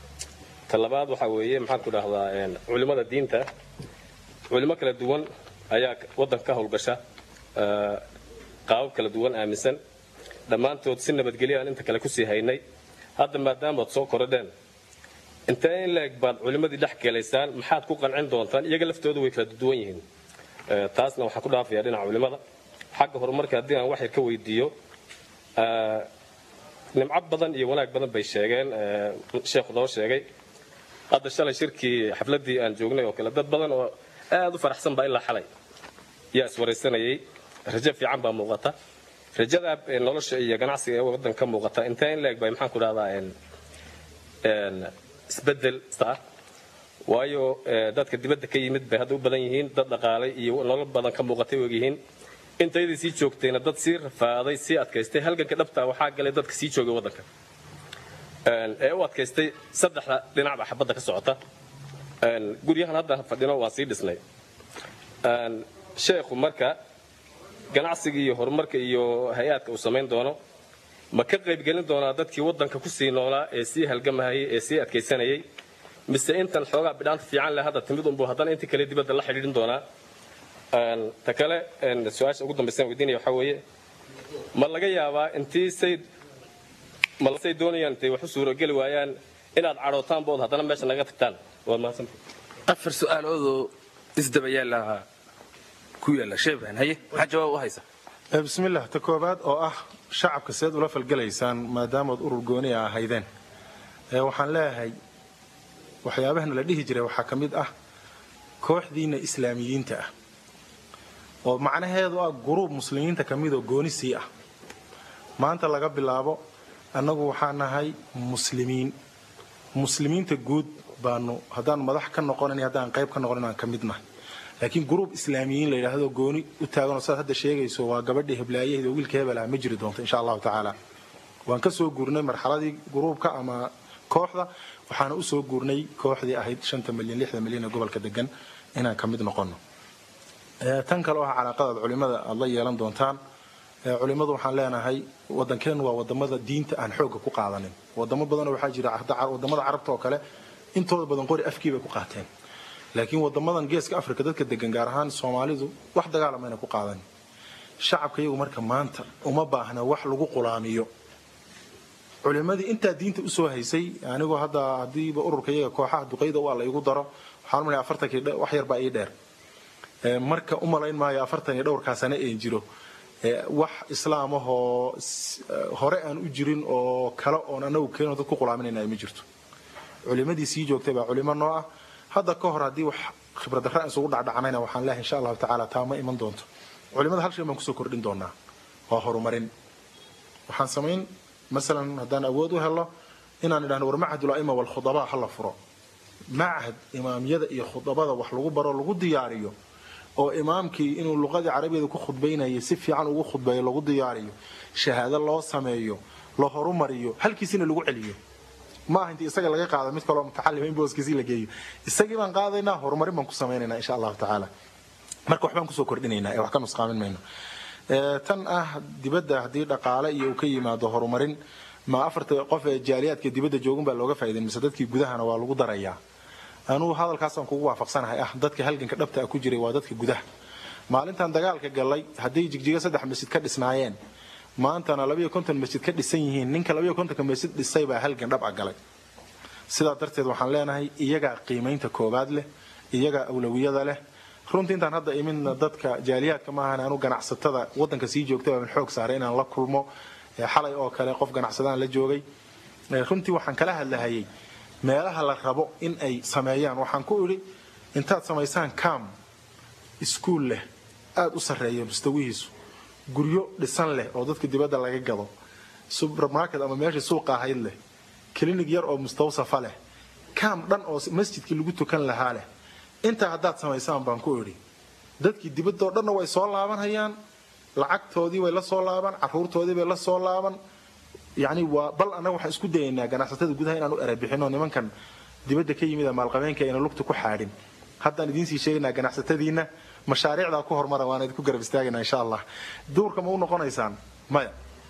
ta labaad waxaa weeye maxaan ku dhahdaa een, culimmada diinta culimo kala duwan ayaa waddanka ka howlgasha ee, qaabab kala duwan aaminsan dhammaantood si nabadgelyo aan inta kale kusii haynay hadda maadaama ad soo korodheen intee in leeg baad culimmadii dhex gelaysaan maxaad ku qancin doontaan iyaga laftooda way kala duwan yihiin Ee, taasna waxaan ku dhaafayaa dhinaca culimmada xagga horumarka haddii aan wax yar ka weydiiyo ee, nimco badan iyo wanaag badan bay sheegeen ee, sheekhu noo sheegay hadda shalay shirkii xafladdii aan joognay oo kale dad badan oo aad u faraxsan baa ilaa xalay yaa iswaraysanayay rajo fiican baa muuqata rajada ee nolosha iyo ganacsiga ee waddanka ka muuqata intee in leeg bay maxaan ku dhahdaa een een isbeddel ah waayo ee, dadka dibadda ka yimid bay hadda u badan yihiin dad dhaqaalay iyo nolol badan ka muuqatay og yihiin intaydii sii joogtayna dad sii rafaaday sii adkaystay halganka dhabta waxaa galay dadka sii joogay waddanka Een, ee u adkaystay saddexda dhinacba xabadda ka socota Een, guryahan hadda fadhino waan sii dhisnay Een, sheekhu marka ganacsiga iyo horumarka iyo hay-aadka uu samayn doono ma ka qaybgelin doonaa dadkii waddanka ku sii noolaa ee sii halgamahayay ee sii adkaysanayay mise intan xoogaa bidhaanta fiican leh hadda timid unbuu haddana intii kale dibadda la xidhiidhin doonaa Een, ta kale een, su-aasha ugu dambaysan weydiinaya waxaa weeye ma laga yaabaa intii say ma say doonayaan intay wax u suurogeli waayaan inaad cadhootaan bood haddana meesha naga tagtaan waad mahadsantahay afar su'aaloodoo isdaba yaala ku yaala sheebran haye maxaa jawaab u haysa Ee, bismillah ta koobaad oo ah shacabka seed ula falgelaysaan maadaamood urur gooni a ahaydeen Ee, waxaan leeyahay waxyaabahana la dhihi jiray waxaa ka mid ah kooxdiina islaamiyiinta ah oo macnaheedu ah guruub muslimiinta ka mid oo gooni sii ah maanta laga bilaabo annagu waxaan nahay muslimiin muslimiinta guud baanu haddaan madax ka noqonin iyo haddaan qayb ka noqonin aan ka mid nahay laakiin gruub islaamiyiin la yidhaahdo gooni u taaganoo saad hadda sheegayso waa gabadhii heblaayaheed oo wiilka hebel ah ma jiri doonto insha allahu tacaala waan ka soo guurnay marxaladii gruubka ama kooxda waxaana u soo guurnay kooxdii ahayd shanta milyan lixda milyan ee gobolka degan inaan ka mid noqono Ee, tan kale oo ah calaaqadaad culimada aad la yeelan doontaan Ee, culimadu waxaan leenahay wadankeenu waa wadamada diinta aan xoogga ku qaadanin wadamo badan oo waxaa jira hadda car- wadamada carabta oo kale intooda badan qori afkii bay ku qaateen laakiin wadamadan geeska afrika dadka degan gaar ahaan soomaalidu wax dagaalamayna ku qaadanin shacabka iyagu marka maanta uma baahna wax lagu qulaamiyo culimadii intaa diinta usoo haysay anigoo hadda hadiiba ururka iyaga kooxaha duqeyda waa la igu daro waxaan umaleeyaa afartankii dhe- wax yar baa ii dheer Ee, marka u malayn maayo afartan iyo dhowrkaa sane een jiro ee, wax islaam ahoo s- ee, hore aan u jirin oo kale oon anagu keenoo dad ku qulaaminayna ay ma jirto culimadii sii joogtay baa culimo noo ah hadda ka hor haddii wax khibrad darra isugu dhacdhacanayna waxaan leeyahay insha allahu tacaala taa ma iman doonto culimada hal shay baan kusoo kordhin doonaa waa horumarin waxaan samayn masalan haddaan awood u helo inaan idhahno war macahad ulaima walkhudabaa ha la furo macahad imaamyada iyo khudabada wax lagu baro lagu diyaariyo oo imaamkii inuu luqadii carabigeeda ku khudbaynayay si fiican ugu khudbeeyo lagu diyaariyo shahaado loo sameeyo la horumariyo halkiisina lagu celiyo ma aha intii isaga laga qaado mid kaloo mutacalima in booskiisii la geeyo isagii baan qaadaynaa horumarin baan ku samaynaynaa insha allahu tacaala marka waxbaan kusoo kordhinaynaa ee wax ka nusqaamin mayno tan ah dibadda haddii dhaqaale iyo uu ka yimaado horumarin ma afarta qof ee jaaliyaadka dibadda joogan baa looga faa'iiday mise dadkii gudahana waa lagu darayaa anugu hadalkaasaan kugu waafaqsanahay ah dadka halganka dhabta ah ku jiray waa dadka gudaha maalintan dagaalka galay hadday jigjiga saddex masjid ka dhisnaayeen maantana labayo konton masjid ka dhisan yihiin ninka labayo kontonka masjid dhisay baa halgan dhab a galay sidaa darteed waxaan leenahay iyagaa qiimaynta koobaad leh iyagaa awlawiyada leh runtii intaan hadda imidna dadka jaaliyaadka maahan anu ganacsatada wadanka sii joogta baan xoog saaray inaan la kulmo xalay oo kale qof ganacsadaan la joogay runtii waxaan kala hadlahayay meelaha la rabo in ay sameeyaan waxaan ku idhi intaad samaysaan cam iskuul leh aada u sarreeya mustawihiisu guryo dhisan leh oo dadka dibadda laga gado supermarket ama meeshii suuqa ahayd leh klinig yar oo mustawsafa leh cam dhan oo masjidkii lagu tukan lahaa leh intaa haddaad samaysaan baan ku idhi dadkii dibadoo dhanna way soo laabanhayaan lacagtoodii way la soo laaban caruurtoodii bay la soo laaban yani waa bal annaga waxaan isku dayaynaa ganacsatada gudaha inaan u erebixino nimankan dibadda ka yimid maalqabeenka ayna lugta ku xaadhin haddaan idiinsii sheegaynaa ganacsatadiina mashaariicdaa ku hormara waan idinku garab istaagaynaa insha allah duurka ma u noqonaysaan maya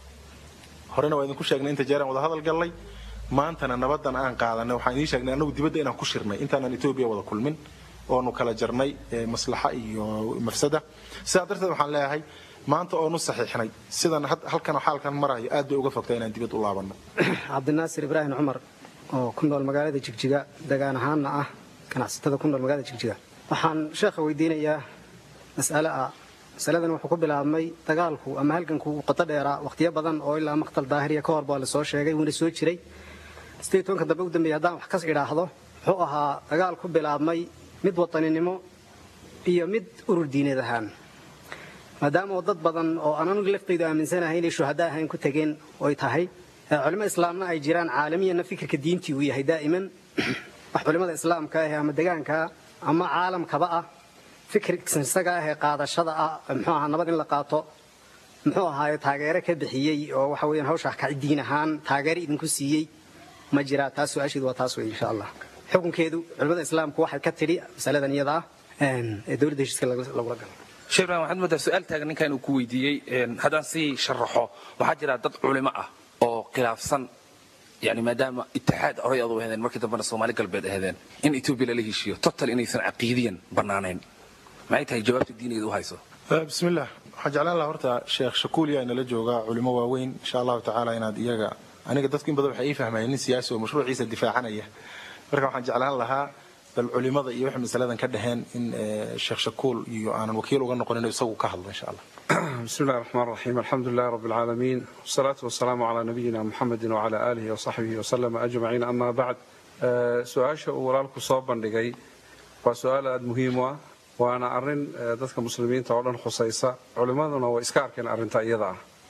horena waa idinku sheegnay inta jeeraan wada hadal gallay maantana nabadan aan qaadanay waxaan idiin sheegnay annagu dibadda inaan ku shirnay intaanan etoobiya wada kulmin oonu kala jarnay maslaxa iyo mafsada sidaa darteed waxaan leeyahay maanta oonu saxiixnay sidan halkan xaalkan marayo aad bay uga fogtaa inaan dibad u laabanno cabdinaasir ibraahim cumar oo ku nool magaalada jigjiga degaan ahaanna ah ganacsatada ku nool magaalada jigjiga waxaan sheekha weydiinayaa mas'ale ah masaladan wuxuu ku bilaabmay dagaalku ama halganku uu qoto dheeraa wakhtiyo badan oo ilaa maqtal daahiriya ka hor baa la soo sheegay wuuna soo jiray sidii tobanka dambe u dambeeyay haddaan wax kas idhaahdo wuxuu ahaa dagaal ku bilaabmay mid wataninimo iyo mid urur diineed ahaan maadaama oo dad badan oo aan anigu laftaydu aaminsanahay inay shuhada ahayn ku tegeen oy tahay culimo islaamna ay jiraan caalamiyana fikirka diintii uu yahay daa'iman wax culimada islaamka ah ama degaanka ama caalamkaba ah fikirka isaga ah ee qaadashada ah muxuu ahaa nabad in la qaato muxuu ahaaye taageero ka bixiyey oo waxa weeyaan hawshaa ka diin ahaan taageero idinku siiyey ma jiraa taas su-aasheedu waa taas wey insha allah xukunkeedu culimada islaamku waxay ka tidhi masaladan iyada ah ee dowladda heshiiska lagula galo sheekh ibrahim waxaad moodaa su-aal taagan ninkan uu ku weydiiyey haddaan sii sharaxo waxaa jira dad culimo ah oo khilaafsan yani maadaama itixaad horay adu ahdeen markii dambena soomaali galbeed ahdeen in etoobiya lala heshiiyo total inaysan caqiidiyan bannaanayn maxay tahay jawaabta diinigeedu u hayso bismillaah waxaan jeclaan lahaa horta sheekh shakuuliya inala joogaa culimo waaweyn insha allahu tacaala inaad iyaga aniga dadku in badan waxay ii fahmayeen nin siyaasi oo mashruuciisa difaacanaya marka waxaan jeclaan lahaa bal culimada iyo waxay masaladan ka dhaheen in sheekh shakuul iyo aanan wakiil uga noqonin isagu ka hadlo insha allah بسم الله الرحمن الرحيم الحمد لله رب العالمين والصلاة والسلام على نبينا محمد وعلى آله وصحبه وسلم أجمعين أما بعد سؤاشا ورالكو صوبا لغي وسؤال أد مهم وأنا أرن ذاتك مسلمين تعالون خصيصة علماءنا وإسكاركين أرن تأيضا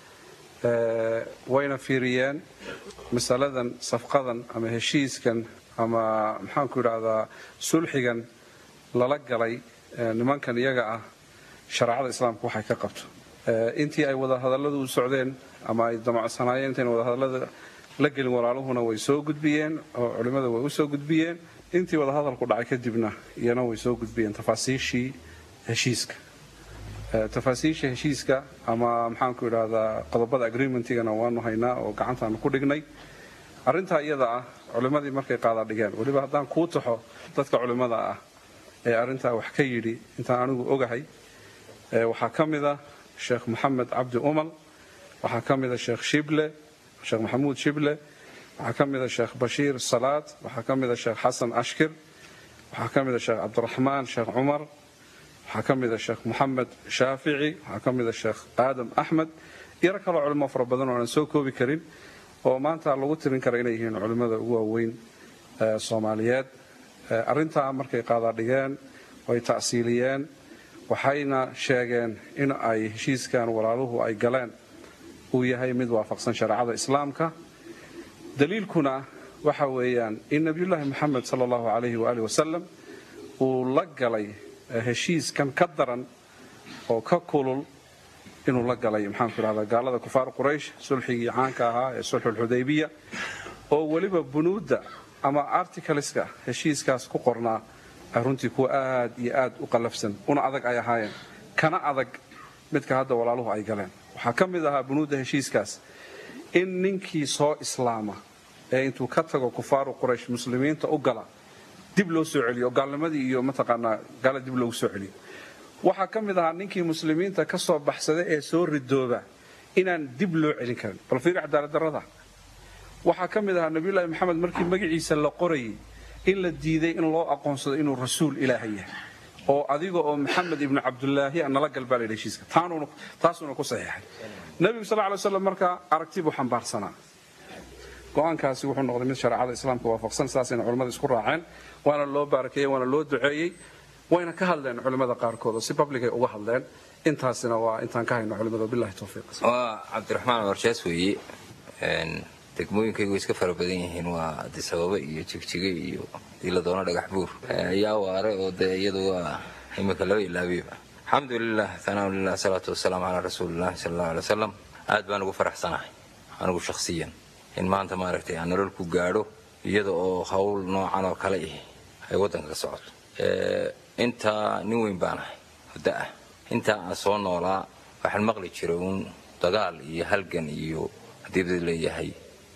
وين في ريان مسألة صفقة أما هشيسكن أما محانكو هذا سلحيا للقلي nimankan iyaga ah shareecada islaamka waxay ka qabto intii ay wadahadalladu u socdeen ama ay damacsanaayeen intayn wadahadallada la gelin walaaluhuna way soo gudbiyeen oo culimmada way u soo gudbiyeen intii wadahadalku dhacay kadibna iyana way soo gudbiyeen tafaasiishii heshiiska tafaasiisha heshiiska ama maxaanku idhaahdaa qodobada agreementigana waanu haynaa oo gacantaanu ku dhignay arrintaa iyada ah culimmadii markay qaada dhigeen weliba haddaan kuu taxo dadka culimmada ah ee arrintaa wax ka yidhi intaan anigu ogahay waxaa ka mid a sheekh moxamed cabdi umal waxaa ka mid a sheekh shible sheekh maxamuud shible waxaa ka mid a sheekh bashiir salaad waxaa ka mid a sheekh xasan ashkir waxaa ka mid a sheekh cabdiraxmaan sheekh cumar waxaa ka mid a sheekh moxamed shaafici waxaa ka mid a sheekh aadam axmed yaro kaloo culimo fara badan oo aan soo koobi karin oo maanta lagu tirin kara inay yihiin culimmada ugu waaweyn soomaaliyeed arrintaa markay qaadaadhigeen way ta'siiliyeen waxayna sheegeen in ay heshiiskan walaaluhu ay galeen uu yahay mid waafaqsan shareecada islaamka daliilkuna waxa weeyaan in nebiyullaahi moxamed sala allahu calayhi waaalih wasalam uu la galay heshiiskan ka daran oo ka kulul inuu la galay maxaanku idhahdaa gaalada kufaar quraysh sulxigii caanka ahaa ee sulxulxudaybiya oo weliba bunuudda ama articleska heshiiskaas ku qornaa runtii kuwa aad iyo aad u qallafsan una adag ay ahaayeen kana adag midka hadda walaaluhu ay galeen waxaa ka mid ahaa bunuudda heshiiskaas in ninkii soo islaama ee intuu ka tago kufaaru quraysh muslimiinta u gala dib loo soo celiyo gaalnimadii iyo mataqaanaa gaala dib loogu soo celiyo waxaa ka mid ahaa ninkii muslimiinta ka soo baxsada ee soo ridooba inaan dib loo celin karin bal fiiri cadaaladdarrada waxaa ka mid ahaa nabiyullaahi maxamed markii magaciisa la qorayay in la diiday in loo aqoonsado inuu rasuul ilaahay yahay oo adiga oo maxamed ibnu cabdulaahi nala galbaa la heshiiska taasuuna ku saxiixay nebigu sal lay slam markaa aragti buu xambaarsanaa go-aankaasi wuxuu noqday mid shareecada islaamka waafaqsan saasayna culimmada isku raaceen waana loo baarakeeyey waana loo duceeyey wayna ka hadleen culimmada qaarkood oo si publicay uga hadleen intaasina waa intaan ka hayno culimmada billahi towfiiq waa cabdiraxmaan warshaas weeye degmooyinkaygu way iska fara badan yihiin waa adisababa iyo jigjiga iyo hadii la doono dhagax buur yaa waare oo dee iyadu waa imika laba ilaabiyaba alxamdulilah thanaa lilah salaatu wasalaamu calaa rasuulillahi sala allahu alay wasalam aad baan ugu faraxsanahay anigu shakhsiyan in maanta maaragtay aan nolol ku gaadho iyada oo hawl noocan oo kale ihi ay waddanka ka socoto intaa nin weyn baanahay muddo ah intaa aan soo noolaa waxaan maqli jiray uun dagaal iyo halgan iyo haddii bad leeyahay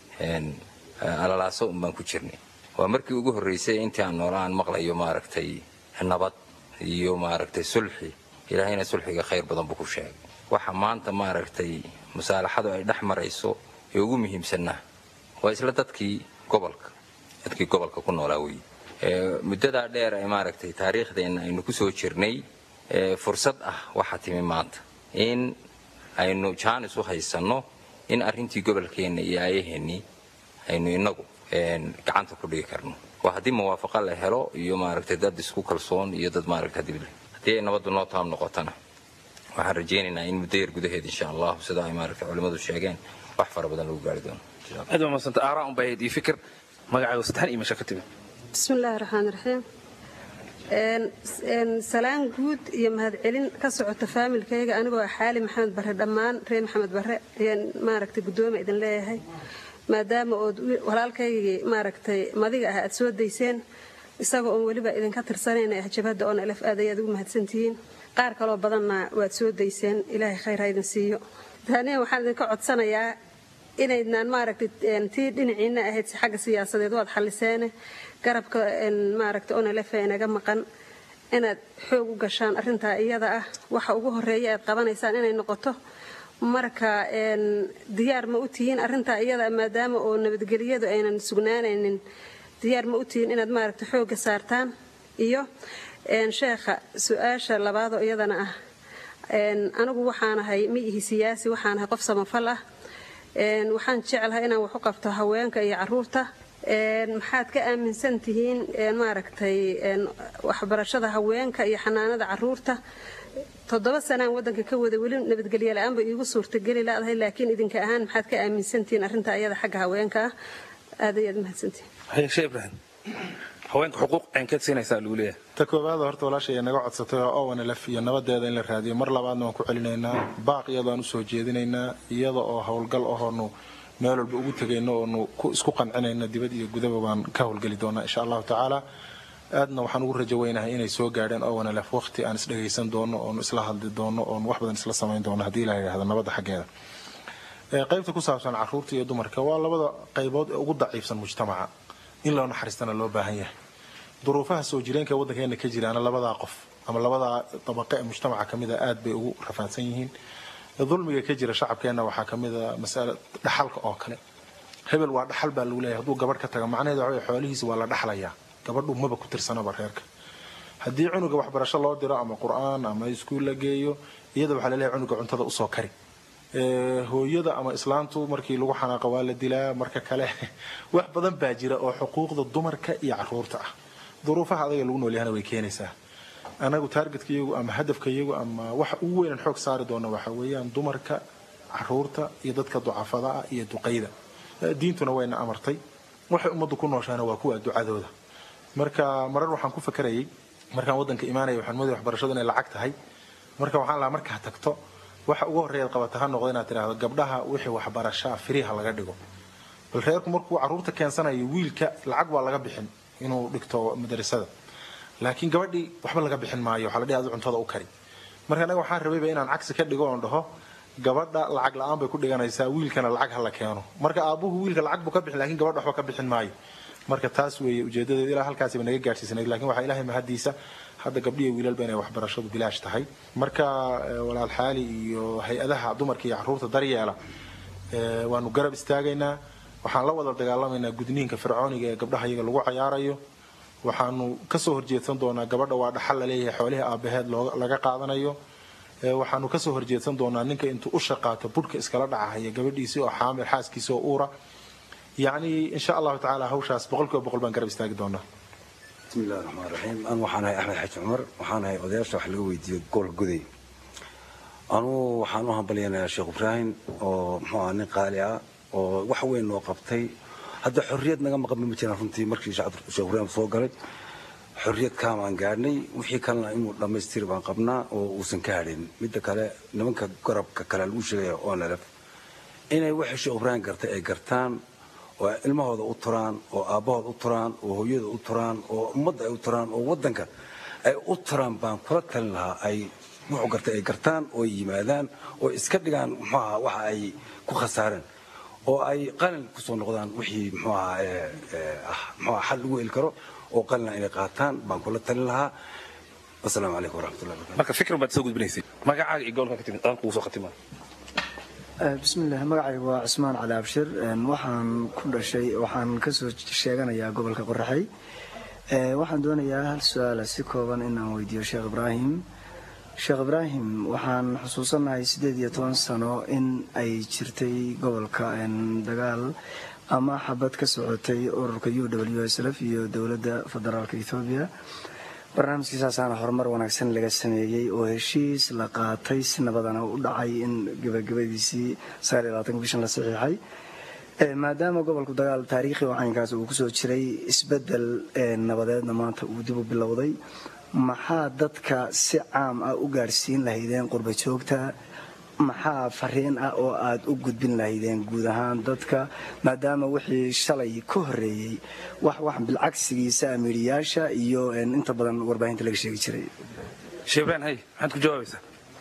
alalaaso un baan ku jirnay waa markii ugu horraysay intii aan noolaa aan maqlayo maaragtay nabad iyo maaragtay sulxi ilaahayna sulxiga khayr badan buu ku sheegay waxa maanta maaragtay musaalaxadu ay dhex marayso ee ugu muhiimsanna waa isla dadkii gobolka dadkii gobolka ku noolaa weeye muddadaa dheer ee maaragtay taariikhdeenna aynu ku soo jirnay fursad ah waxaa timi maanta in aynu jaanis u haysanno in arrintii gobolkeenna iyo aayaheennii aynu inagu gacanta ku dhigi karno waa haddii muwaafaqa la helo iyo maaragtay dad isku kalsoon iyo dad maaragtay haddii haddii ay nabaddu noo taam noqotona waxaan rajaynaynaa in muddo yar gudaheed insha allahu sida ay maaragtay culimmadu sheegeen wax fara badan lagu gaari doono aad baa madsanta aaraa un bayd iyo fikir magacaaga saddexan iyo meesha ka timid bismi illaahi raxmaan raxiim salaan guud iyo mahadcelin ka socota faamilkayga anigoo ah xaali maxamed barre dhammaan reer maxamed barre ayaan maaragtay guddooma idin leeyahay maadaama ood walaalkaygii maaragtay madiga ah aad soo dayseen isagoo oon weliba idinka tirsanayna ah jabhadda oon alaf aad ayaad ugu mahadsantihiin qaar kaloo badanna waad soo dayseen ilaahay khayr ha idin siiyo taaniya waxaan idinka codsanayaa inaydnaan maaragtay tii dhinaciina ahayd si xagga siyaasadeed waad xalliseene garabka maaragtay onalefa inaga maqan inaad xoog u gashaan arrintaa iyada ah waxa ugu horeeya aad qabanaysaan inay noqoto marka diyaar ma u tihiin arrintaa iyada maadaama oo nabadgelyadu aynan sugnaanaynin diyaar ma u tihiin inaad maaragtay xoogga saartaan iyo sheekha su-aasha labaadoo iyadana ah anigu waxaanahay ma ihi siyaasi waxaanahay qof samafal ah waxaan jeclahay inaan wax u qabto haweenka iyo caruurta maxaad ka aaminsan tihiin maaragtay waxbarashada haweenka iyo xanaanada caruurta toddoba sanaan wadanka ka wada weli nabadgelyo la-aanba iigu suurtageli laadahay laakiin idinka ahaan maxaad ka aaminsantihiin arrinta ayada xagga haweenka ah aad ayaad mahadsantihiin hayeshe ibrahim haweenka xuquuq aynkeed siinaysaa lagu leeyahay ta koowaada horta walaashay naga codsatay oo owanlf iyo nabadeeda in la raadiyo mar labaadna waan ku celinaynaa baaq iyadoo usoo jeedinaynaa iyada oo howlgal ahoonu meel walba ugu tegayno oonu isku qancinayna dibad iyo gudaba baan ka howlgeli doonaa insha allahu tacaala aadna waxaan ugu rajo weynahay inay soo gaadheen owanlf waqti aan isdhegaysan doono oonu isla hadli doono oonu wax badan isla samayn doono haddii la yidhahdo nabadda xaggeeda qaybta ku saabsan caruurta iyo dumarka waa labada qaybood ee ugu daciifsan mujtamaca in loo naxariistana loo baahan yahay duruufaha soo jireenka ee waddankeena ka jiraana labadaa qof ama labadaa dabaqe ee mujtamaca ka mid a aad bay ugu rafaadsan yihiin dulmiga ka jira shacabkeenna waxaa ka mid a masale dhaxalka oo kale hebel waa dhaxal baa lagu leeyahay hadduu gabadh ka taga macnaheedu waxa weye xoolihiisa waa la dhaxlayaa gabadhu maba ku tirsanaba reerka haddii cunuga waxbarasho loo diro ama qur-aan ama iskuul la geeyo iyada waxaa laleeyahay cunuga cuntada usoo kari hooyada ama islaantu markii lagu xanaaqa waa la dilaa marka kale wax badan baa jira oo xuquuqda dumarka iyo caruurta ah duruufaha adaga lagu noolyahana way keenaysaa anagu taargetka iyagu ama hadafka iyagu ama waxa ugu weynan xoog saari doona waxa weeyaan dumarka caruurta iyo dadka ducafada ah iyo duqayda diintuna wayna amartay waxay ummaddu ku nooshaana waa kuwa ducadooda marka marar waxaan ku fakarayay markaan waddanka imaanaya waxaan moodaya waxbarashadu inay lacag tahay marka waxaan lahaa markaa tagto waxa ugu horreeyaad qabata ha noqdo inaad tidhaahdo gabdhaha wixii waxbarashaa firiha laga dhigo bal reerku markuu caruurta keensanayo wiilka lacag waa laga bixin inuu dhigto madrasada laakiin gabadhii waxba laga bixin maayo waxaa la dhihi adu cuntada u kari marka anaga waxaan rabayba inaan cagsi ka dhigo oon dhaho gabadha lacag la-aan bay ku dhiganaysaa wiilkana lacag ha la keeno marka aabbuhu wiilka lacag buu ka bixin laakiin gabadha waxba ka bixin maayo marka taas weeye ujeedadeedu ilaa halkaasiba naga gaadhsiisanayd laakiin waxaa ilaahay mahadiisa hadda gabdhiya wiilalba inay waxbarashadu bilaash tahay marka walaal xaali iyo hay-adaha dumarka iyo caruurta daryeela waanu garab istaagaynaa waxaan la wada dagaalamaynaa gudniinka fircooniga ee gabdhaha iyaga lagu cayaarayo waxaanu kasoo horjeedsan doonaa gabadha waa dhaxal laleeyahay xoolihii aabaheed laga qaadanayo waxaanu kasoo horjeedsan doonaa ninka intuu u shaqaato budhka iskala dhacahaya gabadhiisii oo xaamil xaaskiisii oo uura yacni insha allahu tacaala hawshaas boqolkiiba boqol baan garab istaagi doonaa بسم الله الرحمن الرحيم أنا waxaan ahay Axmed Xaji Cumar waxaan ahay odayaasha wax laga weydiiyo gool guday anu waxaan u hambalyeynaa Sheekh Ibrahim oo muxuu ahaa nin qaali ah oo wax weyn noo qabtay hadda xorriyad naga maqan ma jiraan runtii markii Sheekh Ibrahim soo galay xorriyad kaamaan gaadhnay wixii kalena inuu dhammaystiri baan qabnaa oo uusan ka hadhin midda kale nimanka garabka kale lagu sheegaya oo nalaf inay waxa Sheekh Ibrahim gartay ay gartaan oo ilmahooda u turaan oo aabbahooda u turaan oo hooyada u turaan oo ummadda ay u turaan oo waddanka ay u turaan baan kula talin lahaa ay wuxuu gartay ay gartaan oo ay yimaadaan oo iska dhigaan muxuu ahaa waxa ay ku khasaareen oo ay qalin ku soo noqdaan wixii muxuu ahaa ah muxuu ahaa xal lagu heli karo oo qalina inay qaataan baan kula talin lahaa wasalaamu calaykum waraxmatullahi wabarakatu marka fikir baad soo gudbinaysay magacaaga iyo goolka ka timid adaan kugu soo khatimaa bismillaah magacaygu waa cusmaan cali abshir waxaan ku dhashay waxaan kasoo sheeganayaa gobolka qoraxay waxaan doonayaa hal su-aala si kooban inaan weydiiyo sheekh ibraahim sheekh ibraahim waxaan xusuusanahay siddeed iyo toban sano in ay jirtay gobolka dagaal ama xabad ka socotay ururka u w s lf iyo dowladda federaalka ethoobiya barnaamijkiisaasaana horumar wanaagsan laga sameeyey oo heshiis la qaatay si nabadana u dhacay in gebagabadiisii bishan la saxiixay maadaama gobolku dagaal taariikhi oo caynkaas uu kusoo jiray isbedel nabadeedna maanta uu dib u bilowday maxaa dadka si caam ah u gaadhsiin lahaydeen qurba joogta maxaa fariin ah oo aad u gudbin lahaydeen guud ahaan dadka maadaama wixii shalay ka horeeyey wax wax bilcagsigiisa amiiriyaasha iyo inta badan warbaahinta laga sheegi jiray sheebraan hay maxaad ku jawaabaysaa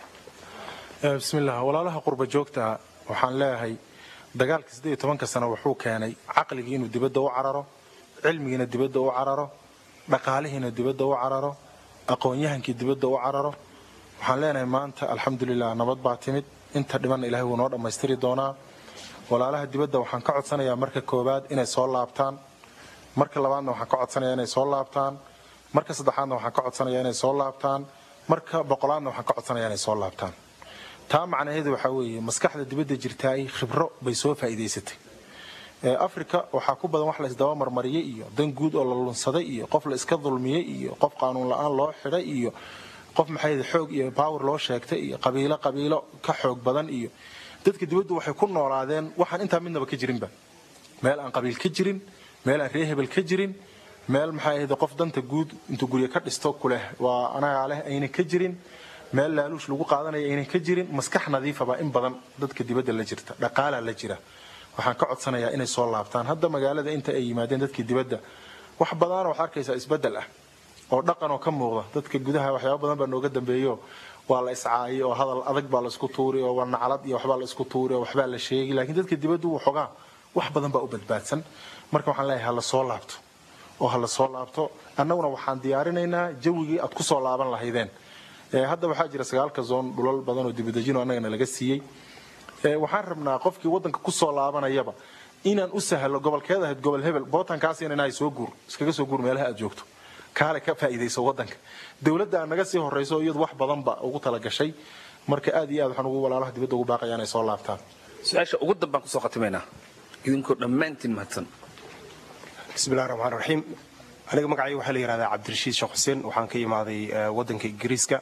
bismillaah walaalaha qurba joogta waxaan leeyahay dagaalka siddeed iyo tobanka sano wuxuu keenay caqligii inuu dibadda u cararo cilmigiina dibadda u cararo dhaqaalihiina dibadda u cararo aqoon-yahankii dibadda u cararo waxaan leenahay maanta alxamdulilah nabad baa timid inta dhibanna ilahay wuu noo dhammaystiri doonaa walaalaha dibadda waxaan ka codsanayaa marka koowaad inay soo laabtaan marka labaadna waxaan ka codsanayaa inay soo laabtaan marka saddexaadna waxaan ka codsanayaa inay soo laabtaan marka boqolaadna waxaan ka codsanayaa inay soo laabtaan taa macnaheedu waxaa weeye maskaxda dibadda jirtaay khibro bay soo faa'iidaysatay africa waxaa ku badan wax la isdaba marmariyey iyo dan guud oo la lunsaday iyo qof la iska dulmiyey iyo qof qaanuun la-aan loo xidhay iyo qof maxay xoog iyo power loo sheegtay iyo qabiilo qabiilo ka xoog badan iyo dadka dibaddu waxay ku noolaadeen waxaan intaa midnaba ka jirinba meel aan qabiil ka jirin meel aan ree hebel ka jirin meel maxay ahayd qof danta guud intuu guryo ka dhisto kuleh waa anagaa leh ayna ka jirin meel laaluush lagu qaadanaya ayna ka jirin maskax nadiifaba in badan dadka dibadda la jirta dhaqaalaa la jira waxaan ka codsanayaa inay soo laabtaan hadda magaalada inta ay yimaadeen dadkii dibadda wax badanoo waxaad arkaysaa isbeddel ah oo dhaqan oo ka muuqda dadka gudaha waxyaaba badan baa nooga dambeeyo waa la iscaayay oo hadal adag baa la isku tuuri oo waa naclad iyo waxbaa la isku tuuri oo waxbaa la sheegi laakiin dadka dibaddu wuu xogaa wax badan baa u badbaadsan marka waxaan leeyahay hala soo laabto oo hala soo laabto annaguna waxaan diyaarinaynaa jawigii aad ku soo laaban lahaydeen hadda waxaa jira sagaalka zoon dhulal badan oo dibadejino annagana laga siiyey waxaan rabnaa qofkii waddanka ku soo laabanayaba inaan u sahlo gobolkeed ahayd gobol hebel bootankaasina inahay soo guur iskaga soo guur meelaha aad joogto kaale ka faa'iidayso waddanka dowladda aan naga sii horrayso iyadu wax badanba ugu talagashay marka aad iyo aad waxaan ugu walaalaha dibadda ugu baaqaya inay soo laabtaan su-aasha ugu dambaan kusoo khatimaynaa idinkoo dhammaantiin mahadsan bismillahi raxmaan raxiim aniga magacayga waxaa la yidhahdaa cabdirashiid sheekh xuseen waxaan ka imaaday waddanka ingiriiska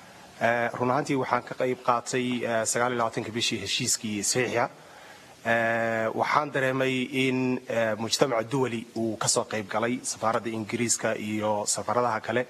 run ahaantii waxaan ka qayb qaatay sagaaliyolabaatanka bishii heshiiskii saxiixa waxaan dareemay in mujtamaca duwali uu ka soo qayb galay safaaradda ingiriiska iyo safaaradaha kale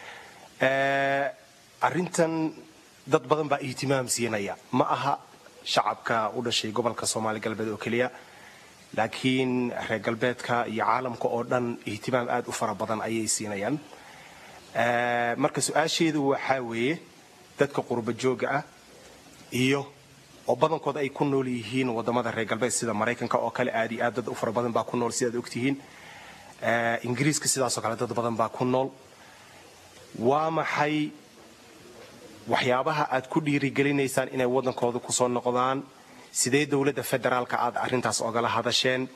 arrintan dad badan baa ihtimaam siinaya ma aha shacabka u dhashay gobolka soomaali galbeed oo keliya laakiin reer galbeedka iyo caalamka oo dhan ihtimaam aad u fara badan ayay siinayaan marka su-aasheedu waxaa weeye dadka qurba jooga ah iyo oo badankooda ay ku nool yihiin wadamada reer galbeed sida maraykanka oo kale aad iyo aad dad u fara badan baa ku nool sidaad ogtihiin ingiriiska sidaasoo kale dad badan baa ku nool waa maxay waxyaabaha aad ku dhiirigelinaysaan inay waddankooda kusoo noqdaan sidee dowladda federaalka aad arrintaas ogala hadasheen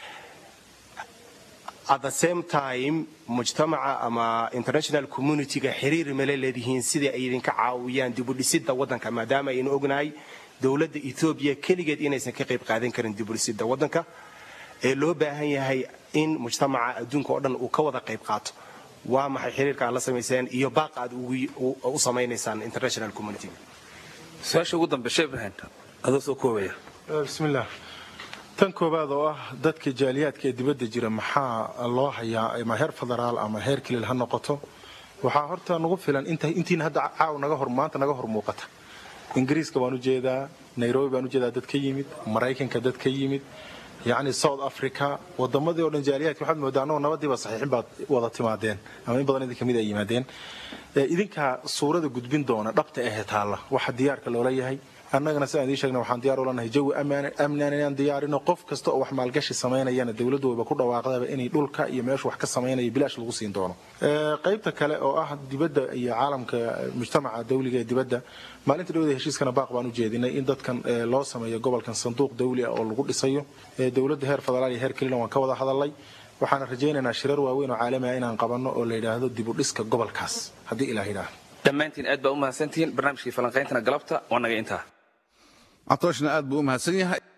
at the same time mujtamaca ama international communityga xiriir mala leedihiin sidii ay idinka caawiyaan dibudhisidda waddanka maadaama aynu ognahay dowladda etoobiya keligeed inaysan ka qayb qaadan karin dibudhisidda waddanka ee loo baahan yahay in mujtamaca adduunka oo dhan uu ka wada qayb qaato waa maxay xiriirka aad la samayseen iyo baaqa aad u samaynaysaan international communityga su-aasha ugu dambe shee ibrahim adoo soo koobaya bismillaah tan koowaad oo ah dadka jaaliyaadka ee dibadda jira maxaa loo hayaa ama heer federaal ama heer kilil ha noqoto waxaa horta nagu filan intiina hadda caaw naga hor maanta naga hor muuqata ingiriiska baan u jeedaa nairobi baan u jeedaa dad ka yimid maraykanka dad ka yimid yacni south africa wadamadii oo dhan jaaliyaadka waxaad moodaa annagoo nabadiiba saxiixin baad wada timaadeen ama in badan idin kamid ay yimaadeen idinkaa suurada gudbin doona dhabta ahee taalla waxa diyaarka loola yahay annagana sidaan idiin sheegna waxaan diyaar u lanahay jawi amnaan inaan diyaarino qof kasta oo wax maalgashi samaynayana dowladdu wayba ku dhawaaqdaba inay dhulka iyo meeshu wax ka samaynaya bilaash lagu siin doono qaybta kale oo ah dibadda iyo caalamka mujtamaca dawliga ee dibadda maalinta dhawada heshiiskana baaq baan u jeedinay in dadkan loo sameeyo gobolkan sanduuq dawli ah oo lagu dhisayo dowladda heer federaal iyo heer kelina waan ka wada hadalnay waxaana rajaynaynaa shirar waaweyn oo caalami ah inaan qabanno oo la yidhaahdo dibudhiska gobolkaas haddii ilaah yidhaahdo dhammaantiin aad baa u mahadsantihiin barnaamijkii falanqayntana galabta waa naga intaa catooshna aad buu u mahadsan yahay